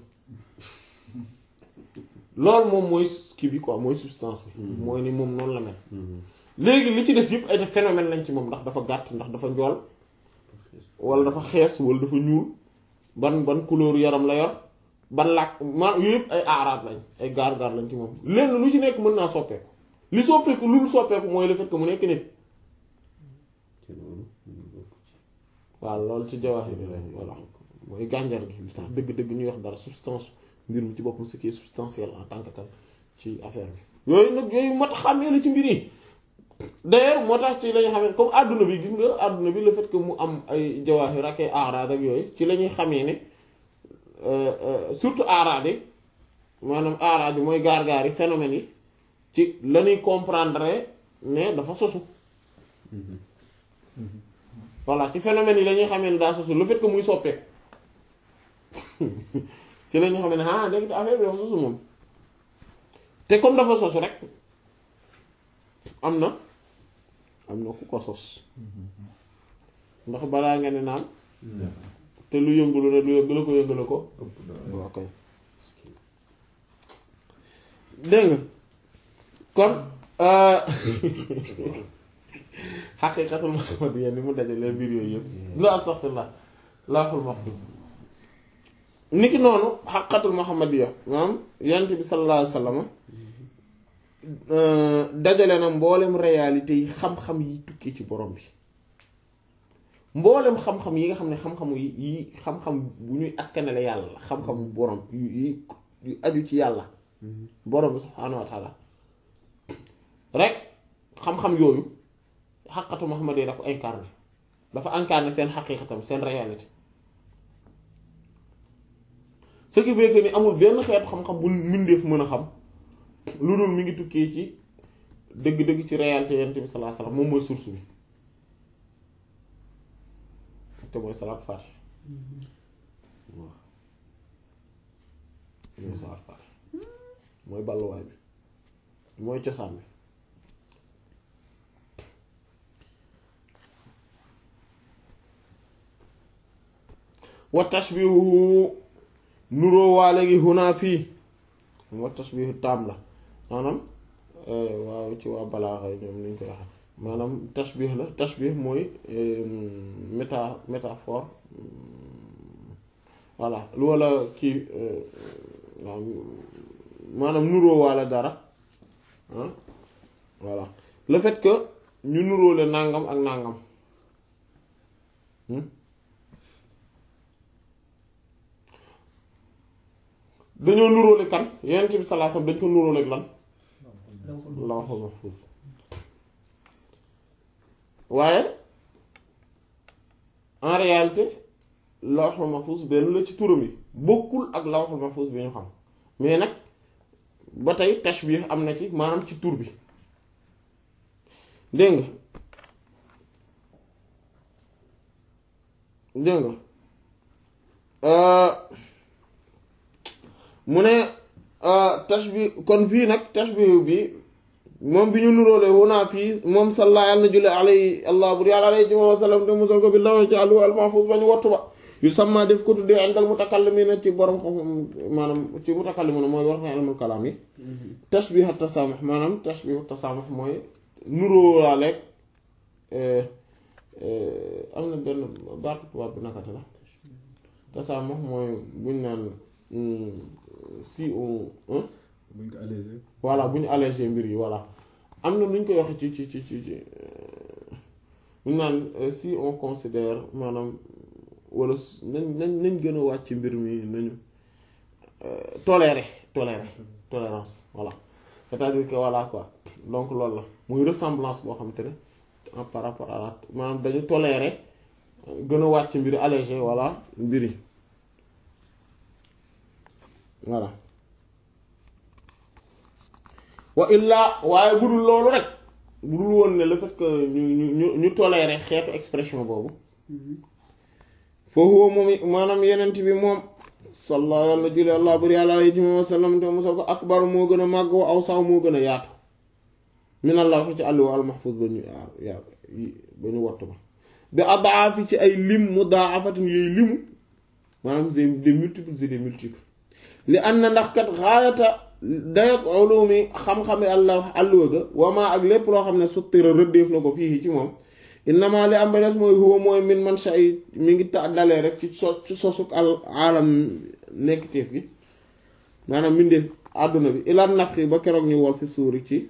[SPEAKER 1] loolu moom mooy kii bi quoi mooy substance bi mooy ni moom noonu la mel léegi li ci des yëpp ay phénomène lañ ci moom ndax dafa gàtt ndax dafa njool wala dafa xees wala dafa ñuul ban ban couleur yaram la yor ban làkk ma yooyu yëpp ay aaraat lañ ay gaar-gaar lañ ci moom lenn lu ci nekk mën naa soppeeku li soppeeku lu soppeeku mooy le fait que mu nekk nit waaw loolu ci jawaahir bi la voilà mooy gànjar gi li tax dëgg-dëgg ñuy wax dara substance mbir mi ci boppam ce qui est substantiel en tant que tel ci affaire bi yooyu nag yooyu moo tax xàmmee la ci mbir yi d'ailleurs moo tax ci la ñu xamee comme àdduna bi gis nga àdduna bi le fait que mu am ay jawaahir ak ay aaraat ak yooyu ci la ñuy xamee ne surtout aaraat yi maanaam aaraat yi mooy gaar-gaar yi phénomènes yi ci la ñuy comprendre ne dafa sosu voilà ci phénomènes yi la ñuy xamee ne daa sosu le fait que muy soppeeku ci la ñuy xamee ne ah léegi affaire bi dafa sosu moom te comme dafa sosu rek am na am na ku ko sos ndax balaa nga ne naan te lu yëngulu ne lu yëngulu ko yëngulu ko waaw kay dégg nga kon xaqiiqatul muhammadiyya ni mu dajalee mbir yooyu yëpp lu astaghfirullah lawhul mahfuz niki noonu xaqiiqatul muhammadiyya maanaam yonent bi sallallahu alayhi wasallam dajale na mboolem réalité yi xam-xam yi tukkee ci borom bi mboolem xam-xam yi nga xam ne xam-xam yi yi xam-xam bu ñuy askanale yàlla la xam-xam borom yi yu aju ci yàlla borom bi subhaanahu wa taala rek xam-xam yooyu xaqatu Muhammad yi da ko incarné dafa incarné seen xaqiiqatam seen réalité ce qui veut que ni amul benn xeetu xam-xam bu mbindeef mën a xam lu dul mi ngi tukkee ci dëgg-dëgg ci réalité yonent bi sallallahu alayhi wasallam moom mooy source bi te mooy salaat faatih waaw mooy salaat faatih mooy balluwaay bi mooy cosaan bi wa tashbihu nuroo waa léegi hunaa fii wa tashbihu taam la maanaam waaw ci waa balaaxa ñoom ni ñu koy waxee maanaam tashbih la tashbih mooy méta métaphore voilà lu walla kii waaw maanaam nuróo waale dara ah voilà le fait que ñu nuróole nàngam ak nàngam dañoo nuróole kan Yonent bi sallallahu alayhi wasallam dañ ko nuróole ak lan lawhul mahfuz waaye en réalité lawhul mahfuz benn la ci turam yi bokkul ak lawhul mahfuz bi ñu xam mais nag ba tey tashbih am na ci maanaam ci tur bi dégg nga dégg nga mu ne tashbih kon fii nag tashbih bi moom bi ñu nuróole wunaa fii moom salla yàlla na julli alay allah bur yàlla alay ci moom wasallam te musal ko bi law ci àllu al mahfuz ba ñu wattu ba yu sàmma def ko tuddee indal mutakallimina ci borom xam maanaam ci mutakallimina mooy borom xam ilmul kalaam yi tashbih at tasamuh maanaam tashbih at tasamuh mooy nuróolaaleeg am na benn baatu tubaab bi nakate la tasaamox mooy buñ naan si on
[SPEAKER 2] buñ ko allégé.
[SPEAKER 1] voilà bu ñu allégé mbir yi voilà am na nu ñu koy waxee ci ci ci ci ci buñ naan si on considère maanaam wala nañ nañ nañ gën a wàcc mbir mi nañu tolérer tolérer tolérance voilà c'est-à-dire que voilà quoi donc loolu la muy ressemblance boo xamante ne en par rapport à la maanaam dañu tolérer gën a wàcc mbir allégé voilà mbir yi voilà wa illaa waaye budul loolu rek budul woon ne le fait que ñu ñu ñu ñu tolérer xeetu expression boobu foofu moom maanaam yenent bi moom salla yàlla julli allah bari yàlla alayhi wa sallam te musal ko akbar moo gën a màgg wa aw saw moo gën a yaatu minallah waxi ci àlli wa almahfuz ba ñu yaar yaar ba ñu wattu ba bi adaafi ci ay lim mudaafatin yooyu limu maanaam des multiples et des multiples li an na ndax kat xaayata dayak ulumi xam-xami allah àlluwa ga wamaa ak lépp loo xam ne suttira rëddeef na ko fii ci moom innama li am ba des mooy huwa mooy min man sha mi ngi ta dalee rek ci so ci sosuk al aalam nekk téef gi maanaam mbindeef àdduna bi ilaan nafxi ba keroog ñu wol fi suuri ci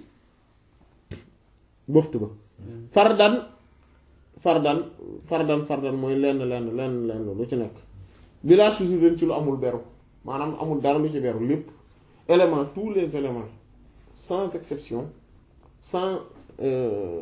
[SPEAKER 1] bëft ba fardan fardan fardan fardan mooy lenn lenn lenn lenn lu ci nekk bila shuzurin ci lu amul beru maanaam amul dara lu ci beru lépp élément tous les éléments sans exception sans euh,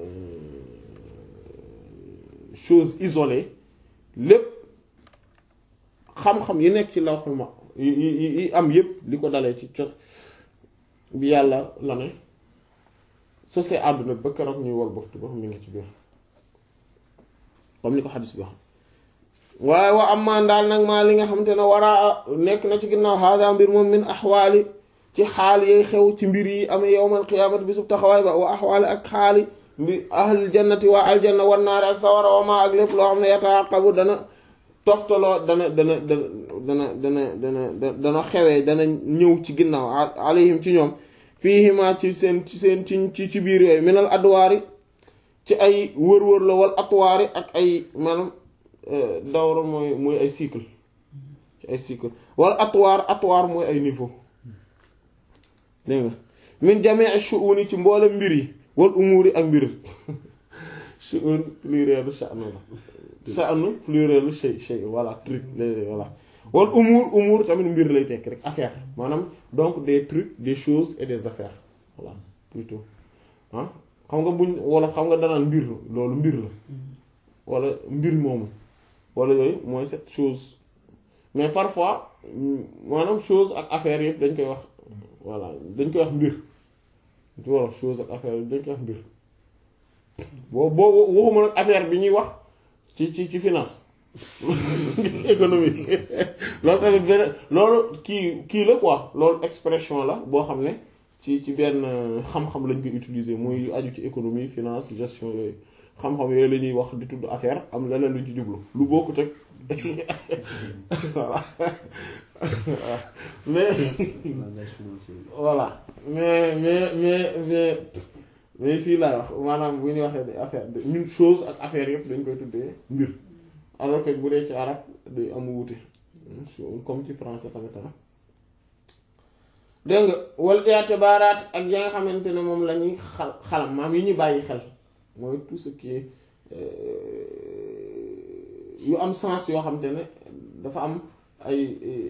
[SPEAKER 1] chose isolée lépp xam-xam yi nekk ci lawhul ma yi yi yi am yépp li ko dalee ci cot bi yàlla la ne sosee àdduna ba keroog ñuy wol boftu ba mi ngi ci biir comme ni ko xadis bi wax waaye wa am maan daal nag maa li nga xamante ne waraa nekk na ci ginnaaw hada mbir moom min axwaali ci xaal yay xew ci mbir yi amee yowmal qiyaamati bi sub taxawaay ba wa axwaali ak xaali mbir ahlil jannati waa aljanna wan naari ak sawara wa maa ak lépp loo xam ne yataaqabu dana toftaloo dana dana dana dana dana dana xewee dana ñëw ci ginnaaw alayhim ci ñoom fiihima ci seen ci seen ci ci biir yooyu minal adwaari ci ay wër-wër la wal atwaari ak ay maanaam dawra mooy mooy ay cycle ci ay cycle wal atwaar atwaar mooy ay niveau dégg nga min jamii shu'uni ci mboolem mbir yi wal umuuri ak mbir shu'un plurielu sha'nu la sha'nu plurielu shay shay voilà truc voilà wal umuur umuur tamit mbir lay tekk rek affaire maanaam donc des trucs des choses et des affaires voilà plutôt ah xam nga buñ wala xam nga danaan mbir loolu mbir la wala mbir moomu wala yooyu mooy cette chose mais parfois maanaam chose ak affaire yëpp dañ koy wax voilà dañ koy wax mbir ci wolof chose ak affaire yëpp dañ koy wax mbir boo boo waxuma nag affaire bi ñuy wax ci ci ci finance économie loolu tamit benn loolu kii kii la quoi loolu expression la boo xam ne ci ci benn xam-xam lañ koy utiliser mooy yu aju ci économie finance gestion yooyu xam-xam yooyu la ñuy wax di tudd affaire am leneen luñ ci jublu lu bokkut ak voilà mais voilà mais mais mais mais mais fii laay wax maanaam bu ñuy waxee affaire ñun chose ak affaire yëpp dañ koy tuddee mbir alors que bu dee ci arab day am wuute comme ci français tamit ah dégg nga wal i'tibaaraat ak ya nga xamante ne moom la ñuy xal xalam maam yi ñu bàyyi xel mooy tout ce qui est yu am sens yoo xamante ne dafa am ay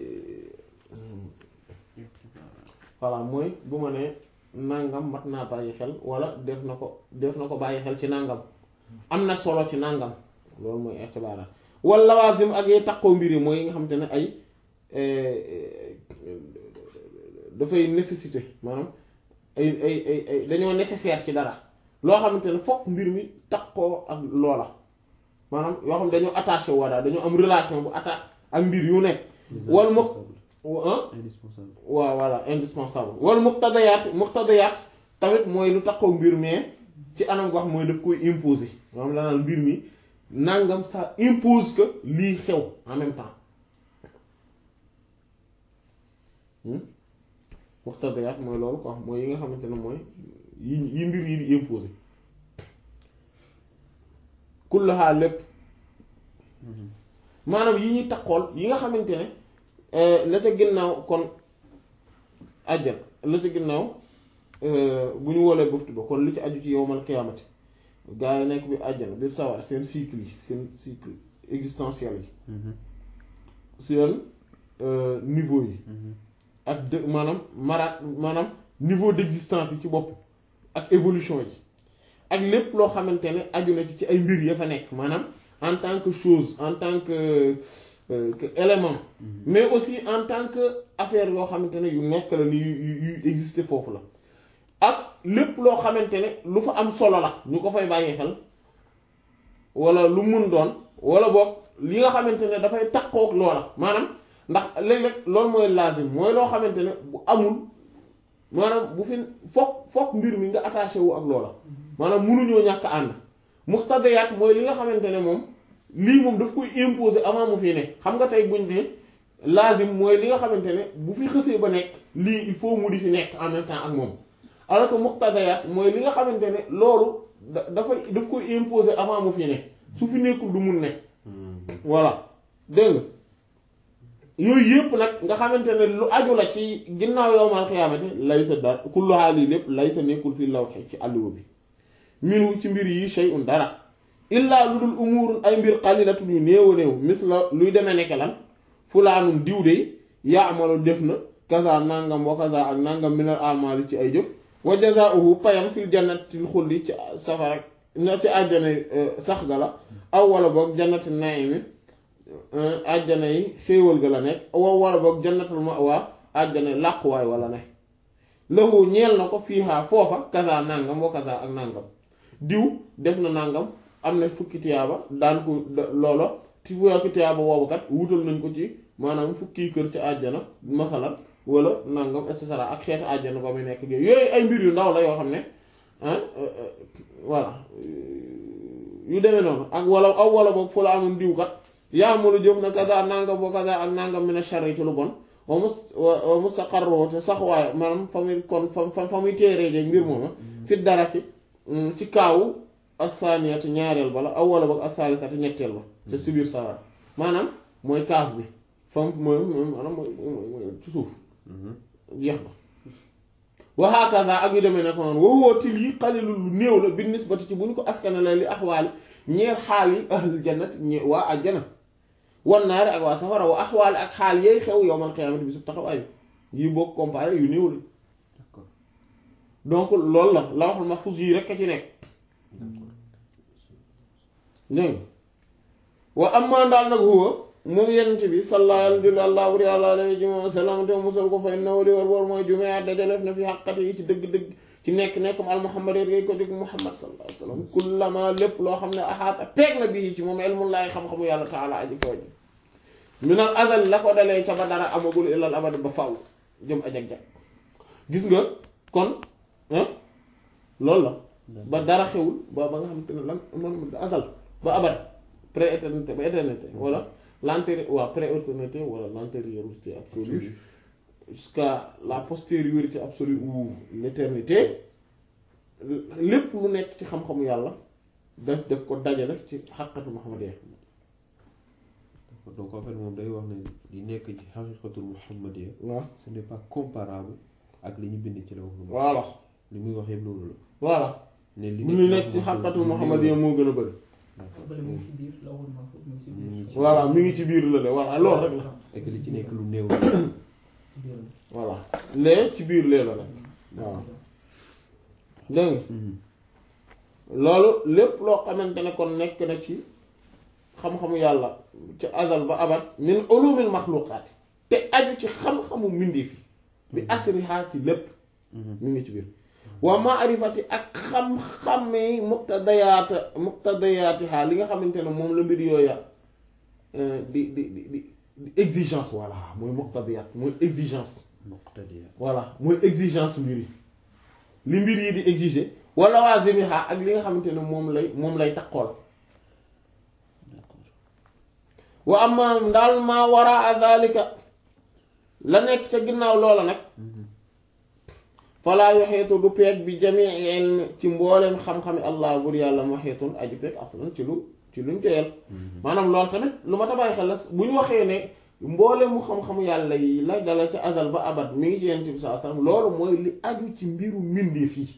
[SPEAKER 1] voilà mooy bu ma nee nangam mat naa bàyyi xel wala def na ko def na ko bàyyi xel ci nangam am na solo ci nangam loolu mooy i'tibaaraat wala lawaasim ak yee takkoo mbir yi mooy yi nga xamante ne ay dafay nécessité maanaam ay ay ay ay dañoo nécessaire ci dara loo xamante ne fokk mbir mi takkoo ak loola maanaam yoo xam dañoo attaché woo daal dañoo am relation bu attaché ak mbir yu nekk wal mu
[SPEAKER 2] indispensable
[SPEAKER 1] waaw voilà indispensable wala muqtadayaat muqtadayaat tamit mooy lu takkoo mbir mais ci anam wax mooy daf koy imposer maanaam la naan mbir mi nangam ça impose que lii xew en même temps muqtadayaat mooy loolu quoi mooy yi nga xamante ne mooy yi yi mbir yi di imposer kullaha lépp maanaam yi ñuy takkool yi nga xamante ne la ca ginnaaw kon àjjana la ca ginnaaw bu ñu woolee buftu ba kon li ci aju ci yowmal qiyaamati gaa yi nekk bi àjjana biir sawar seen cycle yi seen cycle existentiel yi seen niveau yi ak de maanaam maraat maanaam niveau d'existence yi ci bopp ak évolution yi ak lépp loo xamante ne aju na ci ci ay mbir ya fa nekk maanaam en tant que chose en tant que que élément mais aussi en tant que affaire yoo xamante ne yu nekk la ni yu yu exister foofu la ak lépp loo xamante ne lu fa am solo la ñu ko fay bàyyi xel wala lu mun doon wala boog li nga xamante ne dafay takkook loola maanaam ndax léeg-léeg loolu mooy lazim mooy loo xamante ne bu amul maanaam bu fi foog foog mbir mi nga attaché wu ak loola maanaam munuñoo ñàkk ànd muqtadiyaat mooy li nga xamante ne moom lii moom daf koy imposer avant mu fi ne xam nga tey buñ ne lazim mooy li nga xamante ne bu fi xësee ba nekk lii il faut mu di fi nekk en même temps ak moom alors que muqtadiyaat mooy li nga xamante ne loolu da dafay daf koy imposer avant mu fi ne su fi nekkul du mun ne voilà dégg nga yooyu yëpp nag nga xamante ne lu aju la ci ginnaaw yowmal xiyaamati lay sa dara kullu haali lépp lay sa nekkul fi lawxi ci àlluwa bi minu ci mbir yi shay'un dara illaa lu dul umuurun ay mbir xalilatun yu néew a néew mis la luy demee nekk lan fulaanum diw de yaamalu def na kaza nangam wa kaza ak nangam minal amali ci ay jëf wa jazaa'uhu payam fil jannatil xulli ci safara na ci àjjana sax ga la aw wala boog jannati naimi àjjana yi xéewal ga la nekk aw wala boog jannatul ma'wa àjjana làquwaay wala ne lahu ñeel na ko fiihaa foofa kaza nangam wa kaza ak nangam diw def na nangam am na fukki tiyaaba daan ko loolo ci fukki tiyaaba woowu kat wutal nañ ko ci maanaam fukki kër ci àjjana masalan wala nangam et cetera ak xeetu àjjana ba muy nekk yooyu ay mbir yu ndaw la yoo xam ne voilà yu demee noonu ak wala aw wala boog fu la amoon diw kat yaa mënu jëf na kaza nangam wa kaza ak nangam mina sharri ci lu bon wa mus wa mustaqarru te sax waaye maanaam fa muy kon fa fa muy téeree jeeg mbir mooma fi dara ki ci kaawu asaniyati ñaareel ba la aw wala boog asalisati ñetteel ba ca si biir sawar maanaam mooy kaaf bi fam mooy maanaam mooy mooy ci suuf jeex na wa hakaza ak yu demee ne ko noonu wowoo til yi xalilu lu néew la bi nisbati ci bu ñu ko askanale li axwaali ñeel xaal yi ahlul jannat ñe waa ajjana wan naari ak waa safara wa axwaali ak xaal yeey xew yowmal qiyaamati bi su taxawaay bi yi boo comparé yu néew la donc loolu la la waxul mahfuz yii rek a ci nekk dégg wa amma daal nag huwa moom yenent bi sallallahu alayhi wa sallam te musal ko fa innahu li war war mooy jumaa dajaleef na fi xaqate yi ci dëgg-dëgg ci nekk-nekkam al muhammad yéen ko jóg muhammad sallallahu alayhi wa sallam kullama lépp loo xam ne axaata peeg na bii ci moom ilmullahi xam-xamu yàlla taala aji kaw ji minal azal la ko dalee ca ba dara amagul ilal abad ba faw jëm ajag-jag gis nga kon loolu la ba dara xewul ba ba nga xam te ne lan man azal ba abad pré-éternité ba éternité wala l'antérieur waa pré-éternité wala l'antériorité absolue jusqu'à la postériorité absolue ou l'éternité lépp lu nekk ci xam-xamu yàlla daf daf ko dajale ci xaqatu muhammadiyya
[SPEAKER 2] donc en fait moom day wax ne li nekk ci xaqiqatul muhammadiyya
[SPEAKER 1] waaw
[SPEAKER 2] ce n'est pas comparable ak li ñu bind ci la wax lu
[SPEAKER 1] voilà
[SPEAKER 2] li muy wax yëpp loolu la
[SPEAKER 1] voilà
[SPEAKER 2] ne li
[SPEAKER 1] lu nekk ci xaqatu muhammadiyya moo gën a bëri
[SPEAKER 3] bële mu ngi ci biir la waxul mahfuz mu ngi ci biir.
[SPEAKER 1] voilà mi ngi ci biir la de voilà loolu rek la
[SPEAKER 2] fekk li ci nekk lu néew la
[SPEAKER 3] ci biir la.
[SPEAKER 1] voilà lee ci biir lee la nekk waaw dégg nga loolu lépp loo xamante ne kon nekk na ci xam-xamu yàlla ci azal ba abat min ulumil maxluqaat te aju ci xam-xamu mbindeef yi bi asriha ci lépp mi ngi ci biir wa maarifati ak xam-xami muqtadayaat muqtadayaatiha li nga xamante ne moom la mbir yooya di di di di di exigence voilà mooy muqtadayaat mooy exigence
[SPEAKER 2] muqtadiya
[SPEAKER 1] voilà mooy exigence mbir yi li mbir yi di exiger wala waazimiha ak li nga xamante ne moom lay moom lay takkool wa amma ndaal maa waraa dhalika la nekk ca ginnaaw loola nag falaa yoxeetu du peeg bi jamii ilmi ci mbooleem xam-xami allah bur yàlla moxeetun aju peeg aslan ci lu ci luñ joyal maanaam loolu tamit lu ma tabaay xel la bu ñu waxee ne mboole mu xam-xamu yàlla yi la dala ca azal ba abat mi ngi ci yonent bi sallallahu alayhi wasallam loolu mooy li aju ci mbiru mbindeef yi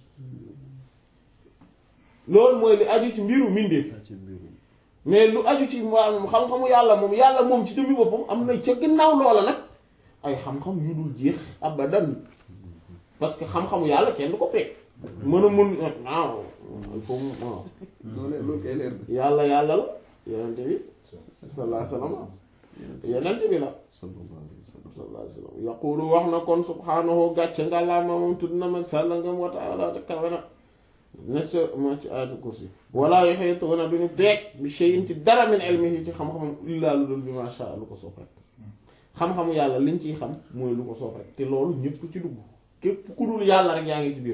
[SPEAKER 1] loolu mooy li aju ci mbiru mbindeef yi
[SPEAKER 2] ci mbiru
[SPEAKER 1] mais lu aju ci maanaam xam-xamu yàlla moom yàlla moom ci jëmmi boppam am na ca gannaaw loola nag ay xam-xam yu dul jeex abadan parce que xam-xamu yàlla kenn du ko peeg mën a mun waaw il faut mu waaw
[SPEAKER 2] loolu loolu kay leer na
[SPEAKER 1] yàlla yàlla la yonente bi sallallahu alayhi wasallam yonente bi la
[SPEAKER 2] sallallahu alayhi wa sallam
[SPEAKER 1] sallallahu alayhi wasallam yaqulu wax na kon subhaanahu gàcce ngàllaama moom tudd na mag sàlla ngam wa ta'ala te kawe na ne sa moo ci aatu kursi wala yuhituuna duñu peeg bi shay'in ci dara min ilmihi ci xam-xamam illaa lu dul bi ma sha lu ko soob rek xam-xamu yàlla liñ ciy xam mooy lu ko soob rek te loolu ñëpp ci dugg képp ku dul yàlla rek yaa ngi ci biir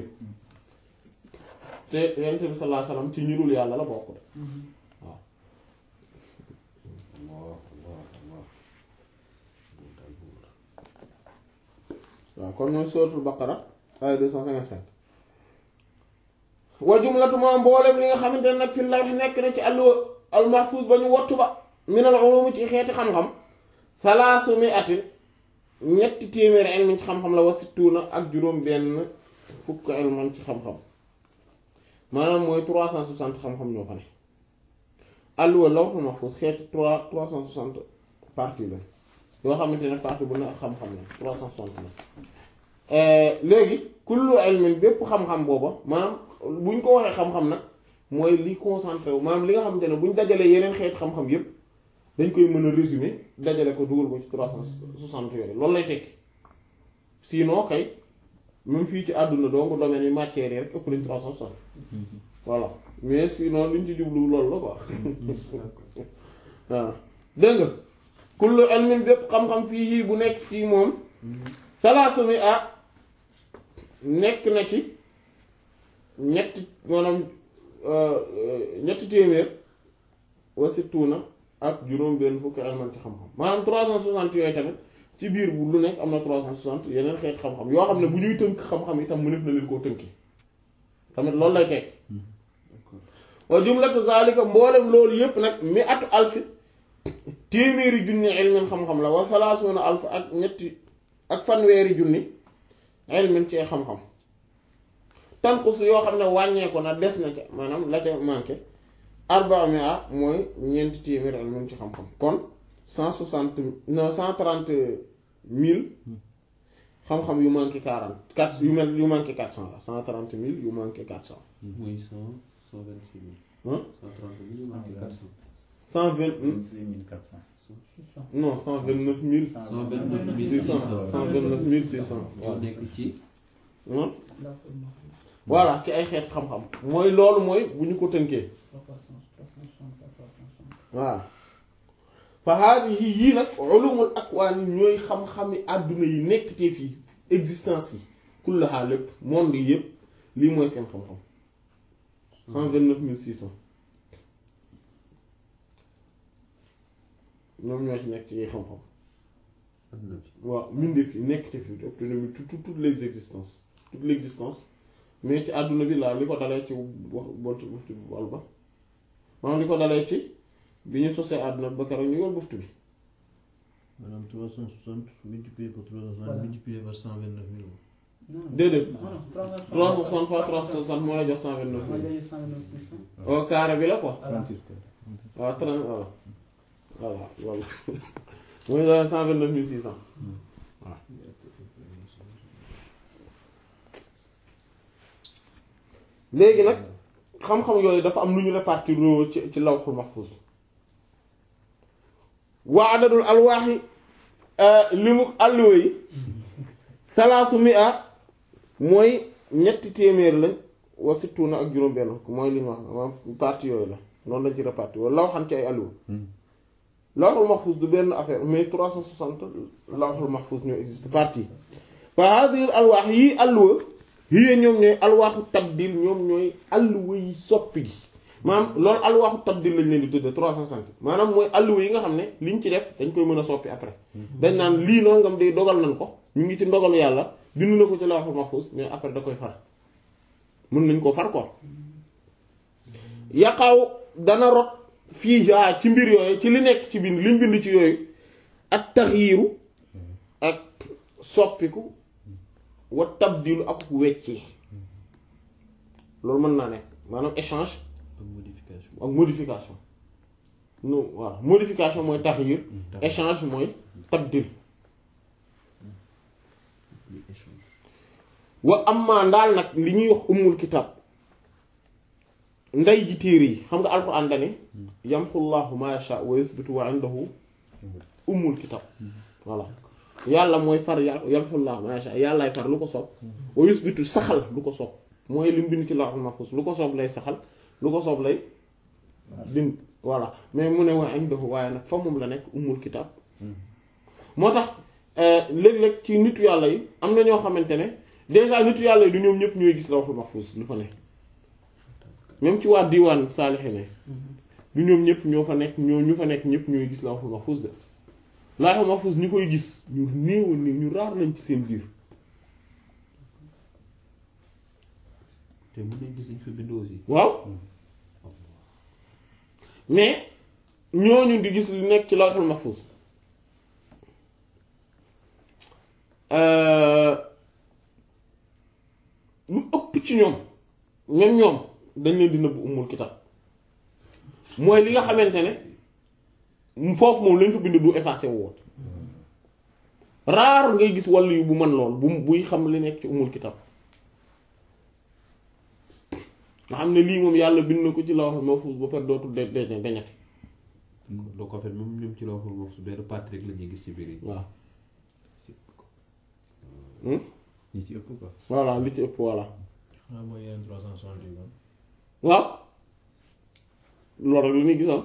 [SPEAKER 1] te yonent bi sallallahu alayhi wasallam ci ñu dul yàlla la bokk de waaw
[SPEAKER 2] Allah Allah Allah moom daal buur
[SPEAKER 1] waaw kon mooy suratul baqara ay 255 wa jumlatu ma mboolem li nga xamante ne nag fi lawh nekk na ci alluwa al mahfuz ba ñu wottu ba minal ulum ci xeeti xam-xam salaasu mi'atin ñetti téeméeri ilmin ci xam-xam la wa sittuuna ak juróom benn fukk ilman ci xam-xam maanaam mooy 360 xam-xam ñoo fa ne alluwa lawhul mahfuz xeeti 3 360 parties la yoo xamante ne partie bu ne ak xam-xam la 360 la léegi kullu ilmin bépp xam-xam booba maanaam bu ñu ko waxee xam-xam nag mooy li concentré wu maanaam li nga xamante ne bu ñu dajalee yeneen xeet xam-xam yépp dañ koy mën a résumer dajale ko dugal ko ci 360 yooyu loolu lay tekki sinon kay même fii ci àdduna donc domaine yi matière yi rek ëpp nañ 360 voilà mais sinon liñ ci jublu loolu la quoi waaw dégg nga kullu ilmin bépp xam-xam fii yii bu nekk ci moom salaasu mi ah nekk na ci ñetti maanaam ñetti téeméer wa sittuuna ak juróom benn fukki ilman ci xam-xam maanaam 360 yooyu tamit ci biir bu lu nekk am na 360 yeneen xeet xam-xam yoo xam ne bu ñuy tënk xam-xam itam mënef na leen koo tënki tamit loolu lay tekk wa jumlatu zalika mboolem loolu yépp nag mi atu alfi téeméeri junni ilmin xam-xam la wa salaasuuna alf ak ñetti ak fanweeri junni ilmin ci xam-xam tanqus yoo xam ne wàññeeku na des na ca maanaam la ca manqué arbaa mia mooy ñeenti téeméeri ilmin ci xam-xam kon cent soixante non cent trente mille xam-xam yu manqué quarante quatre yu mel yu manqué quatre cent la cent trente mille yu manqué quatre cent
[SPEAKER 2] muy cent cent vingt six mille
[SPEAKER 1] hein
[SPEAKER 2] cent trente mille manqué quatre cent
[SPEAKER 1] cent vingt
[SPEAKER 4] 2400.
[SPEAKER 3] 600.
[SPEAKER 1] non cent vingt neuf mille
[SPEAKER 2] cent vingt neuf
[SPEAKER 1] six
[SPEAKER 2] mille
[SPEAKER 1] cent cent vingt neuf mille six cent
[SPEAKER 2] ñoo nekk ci
[SPEAKER 1] hein
[SPEAKER 3] Lawhul mahfuz.
[SPEAKER 1] voilà ci ay xeet xam-xam mooy loolu mooy bu ñu ko tënkee
[SPEAKER 3] 360, 360, 360.
[SPEAKER 1] waaw fa haadihi yii nag ulumul akwaan ñooy xam-xami àdduna yi nekk te fii existence yi kullaha lépp monde yi yépp lii mooy seen xam-xam cent vingt neuf mille six cent ñoom ñoo ci nekk ci ay xam-xam
[SPEAKER 2] adduna bi
[SPEAKER 1] waaw mbindeef yi nekk te fii tout tout toutes les existences toute l'existence mais ci àdduna bi laa li ko dalee ci wax bot buftu bi wal ba maanaam li ko dalee ci bi ñu sosee àdduna bi ba keroog ñu yor buftu bi
[SPEAKER 5] Madame 360 multiplié par 360
[SPEAKER 3] Voilà.
[SPEAKER 5] multiplié par 129 000.
[SPEAKER 3] Non, non.
[SPEAKER 1] déedéet
[SPEAKER 3] Non, non, 360.
[SPEAKER 1] 360 fois 360 moo lay jox 129
[SPEAKER 3] Moi,
[SPEAKER 1] mille
[SPEAKER 3] j'ai 129, 600.
[SPEAKER 1] au carré bi la quoi
[SPEAKER 3] Voilà.
[SPEAKER 4] 36 quoi.
[SPEAKER 1] waaw 30 voilà voilà loolu mooy daal 129 600 waaw léegi nag xam-xam yooyu dafa am lu ñu répartir ci ci lawhul mahfuz wa adadul alwaaxi li mu alluwa yi salaasu mi a mooy ñetti téeméer lañ wa sittuna ak juróom benn mooy li ñu wax maanaam partie yooyu la noonu lañ ci répartir wala law xam ci ay alluwa lawhul mahfuz du benn affaire mais 360 lawhul mahfuz ñoo existe partie fa hadir alwaax yi alluwa yii ñoom ñooy alwaaxu tabdil ñoom ñooy alluwa yi soppi gi maanaam loolu alwaaxu tabdil lañ leen di tudde 360 maanaam mooy alluwa yi nga xam ne liñ ci def dañ koy mën a soppi après dañ naan lii nangam day dogal nañ ko ñu ngi ci ndogalu yàlla bind na ko ci lawhul mahfuz mais après da koy far mën nañ koo far quoi yaqaw dana rot fii yaa ci mbir yooyu ci li nekk ci bind liñ bind ci yooyu ak taxyiiru ak soppiku wa tabdilu ak weccee loolu mën naa nekk maanaam échange
[SPEAKER 2] ak modification
[SPEAKER 1] ak modification non voilà modification mooy taxyiir échange mooy tabdil
[SPEAKER 2] li échange
[SPEAKER 1] wa amma ndaal nag li ñuy wax ummul kitab ndey ji téere yi xam nga alquran dane yamxullahu ma yasha wa yusbitu wa indahu ummul kitab voilà yàlla mooy far yà yamxullahu ma yasha yàllaay far lu ko soob wa yusbitu saxal lu ko soob mooy li mu bind ci lawhul mahfuz lu ko soob lay saxal lu ko soob lay din voilà mais mu ne wa indahu waaye nag fa moom la nekk ummul kitab moo tax léeg-léeg ci nitu yàlla yi am na ñoo xamante ne déjà nitu yàlla yi du ñoom ñëpp ñooy gis lawhul mahfuz lu fa ne même ci waa diwaan saalixe ne du ñoom ñëpp ñoo fa nekk ñoo ñu fa nekk ñëpp ñooy gis lawhul mahfuz de lawhul mahfuz ñi koy gis ñu néew néew ñu raar lañ ci seen biir
[SPEAKER 2] te mën nañ gis ñu fa bind aussi
[SPEAKER 1] waaw mais ñooñu di gis li nekk ci lawhul mahfuz lu ëpp ci ñoom même ñoom dañ leen di nëbb umul kitab mooy li nga xamante ne foofu moom lañ fa bind du effacé wu woon raar ngay gis wàll yu bu mën lool bu buy xam li nekk ci umul kitab nga xam ne lii moom yàlla bind na ko ci lawhul mahfuz ba pare dootul de de deñati
[SPEAKER 2] donc en fait même ñoom ci la waxul moom su benn partie rek la ñuy gis ci biir yi
[SPEAKER 1] waaw
[SPEAKER 5] ñi ci ëpp quoi.
[SPEAKER 1] voilà li ci ëpp voilà
[SPEAKER 5] xanaa mooy yeneen trois cent soixante yi kon.
[SPEAKER 1] waaw loolu rek la ñuy gisoon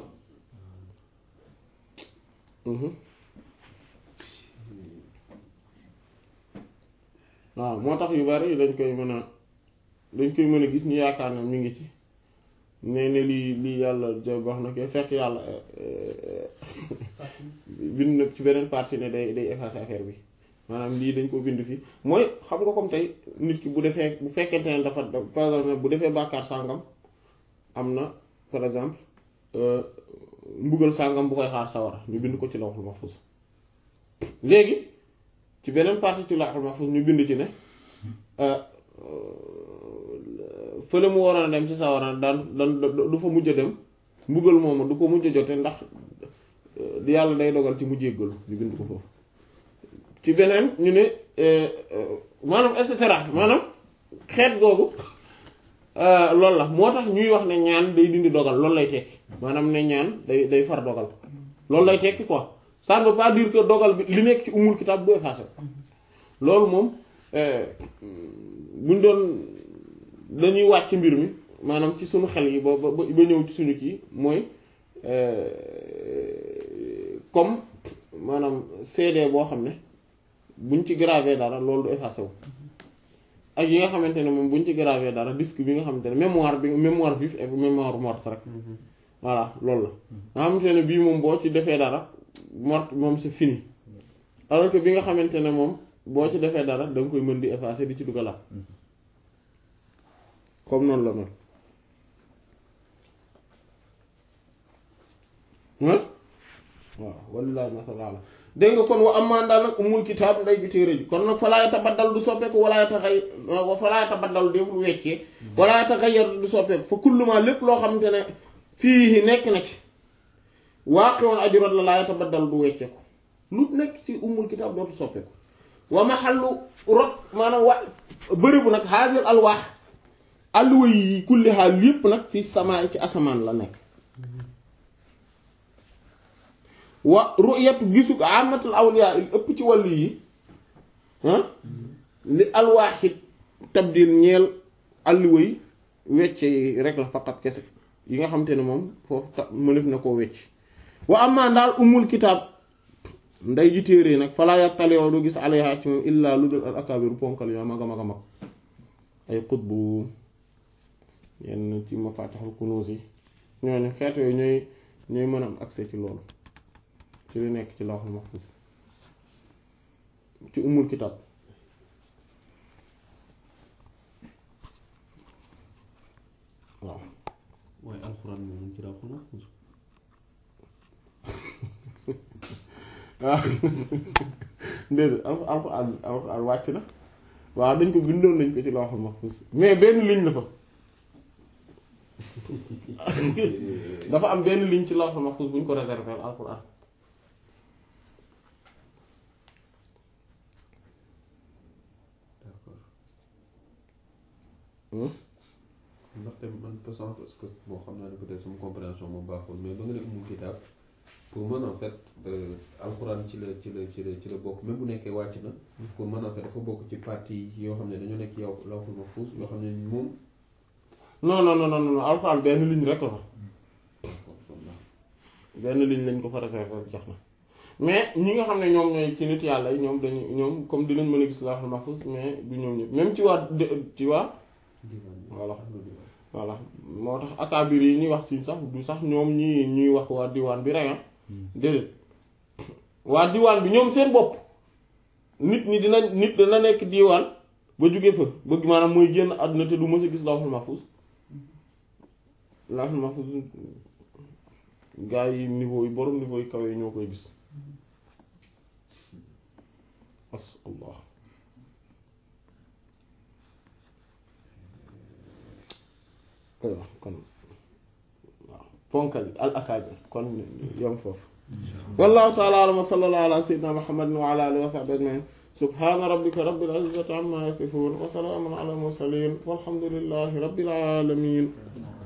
[SPEAKER 1] waaw moo tax yu bari dañ koy mën a dañ koy mën a gis ñu yaakaar ne mi ngi ci ne ne lii lii yàlla ja wax na ko fekk yàlla bind nag ci beneen partie ne day day effacer affaire bi maanaam lii dañ ko bind fii mooy xam nga comme tey nit ki bu defee bu fekkente ne dafa par exemple bu defee bàkkaar sàngam am na par exemple mbugal sàngam bu koy xaar sawara ñu bind ko ci lawhul mahfuz léegi ci beneen partie ci lawhul mahfuz ñu bind ci ne fële mu waroon a dem ci sawara daan daan du fa mujj a dem mbugal moomu du ko mujj a jote ndax yàlla day dogal ci mu jéggalu ñu bind ko foofu ci beneen ñu ne maanaam et cetera maanaam xeet googu loolu la moo tax ñuy wax ne ñaan day dindi dogal loolu lay tekki maanaam ne ñaan day day far dogal loolu lay tekki quoi ça ne veut pas dire que dogal bi li nekk ci umul kitab bu effacé loolu moom buñ doon dañuy wàcc mbir mi maanaam ci suñu xel yi ba ba ba ñëw ci suñu kii mooy comme maanaam CD boo xam ne buñ ci gravé dara loolu du effacé wu ak yi nga xamante ne moom buñ ci gravé dara disque bi nga xamante ne mémoire bi mémoire vive et mémoire morte rek voilà loolu la nga xamante ne bii moom boo ci defee dara morte moom c'est fini alors que bi nga xamante ne moom boo ci defee dara da nga koy mën di effacer di ci dugalaat comme noonu la mel waaw wallaahi masala dégg nga kon wa amaan daal nag umul kitaab nday bi téere ji kon nag falaa yatabaddal du soppeeku wala yataxay falaa yatabaddal deful weccee wala yataxayyar du soppeeku fa kulluma lépp loo xamante ne fii nekk na ci waaqi'un aju rot la laa yatabaddal du wecceeku lu nekk ci umul kitaab dootu soppeeku wa maxallu rot maanaam wa bërëbu nag haazir alwaax alluwa yi kulli xaal yépp nag fii samaa ci asamaan la nekk wa ru'yatu gisu amatul awliya il ëpp ci wàll yi li alwaaxit tabdil ñeel alluwa yi wecce yi rek la faqat kese yi nga xam te ne moom foofu ta mënef na koo wecc wa amaa daal umul kitaab nday ji téere nag falaa yattalioo du gis alayha ci moom illaa lu dul al akaabiru ponkal yoo mag a mag a mag ay xutbu yenn ci mafatihul kunuuz yi ñooñu xeet yooyu ñooy ñooy mën a am accès ci loolu ci li nekk ci lawhul mahfuz ci umul kitab waaw
[SPEAKER 2] waaye alxuraan moom mu ngi ci lawhul mahfuz
[SPEAKER 1] waaw déedéet al alxuraan alxuraan wàcc na waaw dañ ko bindoon nañ ko ci lawhul mahfuz mais benn ligne la fa dafa am benn ligne ci lawhul mahfuz bu ñu ko réserver alxuraan
[SPEAKER 2] d'accord ndaxte man pesant parce que bon xam naa ne peut-être sama compréhension moom baaxul mais ba nga ne umul kitaab pour mën en fait alxuraan ci la ci la ci la ci la bokk même bu nekkee wàcc na pour mën en fait dafa bokk ci partie yoo xam ne dañoo nekk yow lawhul mahfuz yoo xam ne moom
[SPEAKER 1] non non non non non alxuraan benn ligne rek la fa benn ligne lañ ko fa réserver jeex na mais ñi nga xam ne ñoom ñooy ci nit yàlla yi ñoom dañu ñoom comme dinañ mën a gis lawhul mahfuz mais du ñoom ñëpp même ci waa ci waa voilà voilà moo tax akaabir yi ñuy wax ci sax du sax ñoom ñi ñuy wax waa diwaan bi rek ah déedéet waa diwaan bi ñoom seen bopp nit ñi dina nit dina nekk diwaan ba jóge fa bëgg maanaam mooy génn àdduna te du mës a gis lawhul mahfuz lawhul mahfuz gaa yi niveau yi borom niveau yi kaw yi ñoo koy gis as allah aywa kon waaw ponkal al akaabir kon yom foofu wallahu taala alam wa sallallahu ala sayyidina muhammadin wa ala alihi wa sahbihi ajmain subhana rabbika rabbil izzati amma yasifun wa salamun ala mursalin walhamdulillahi rabbil alamin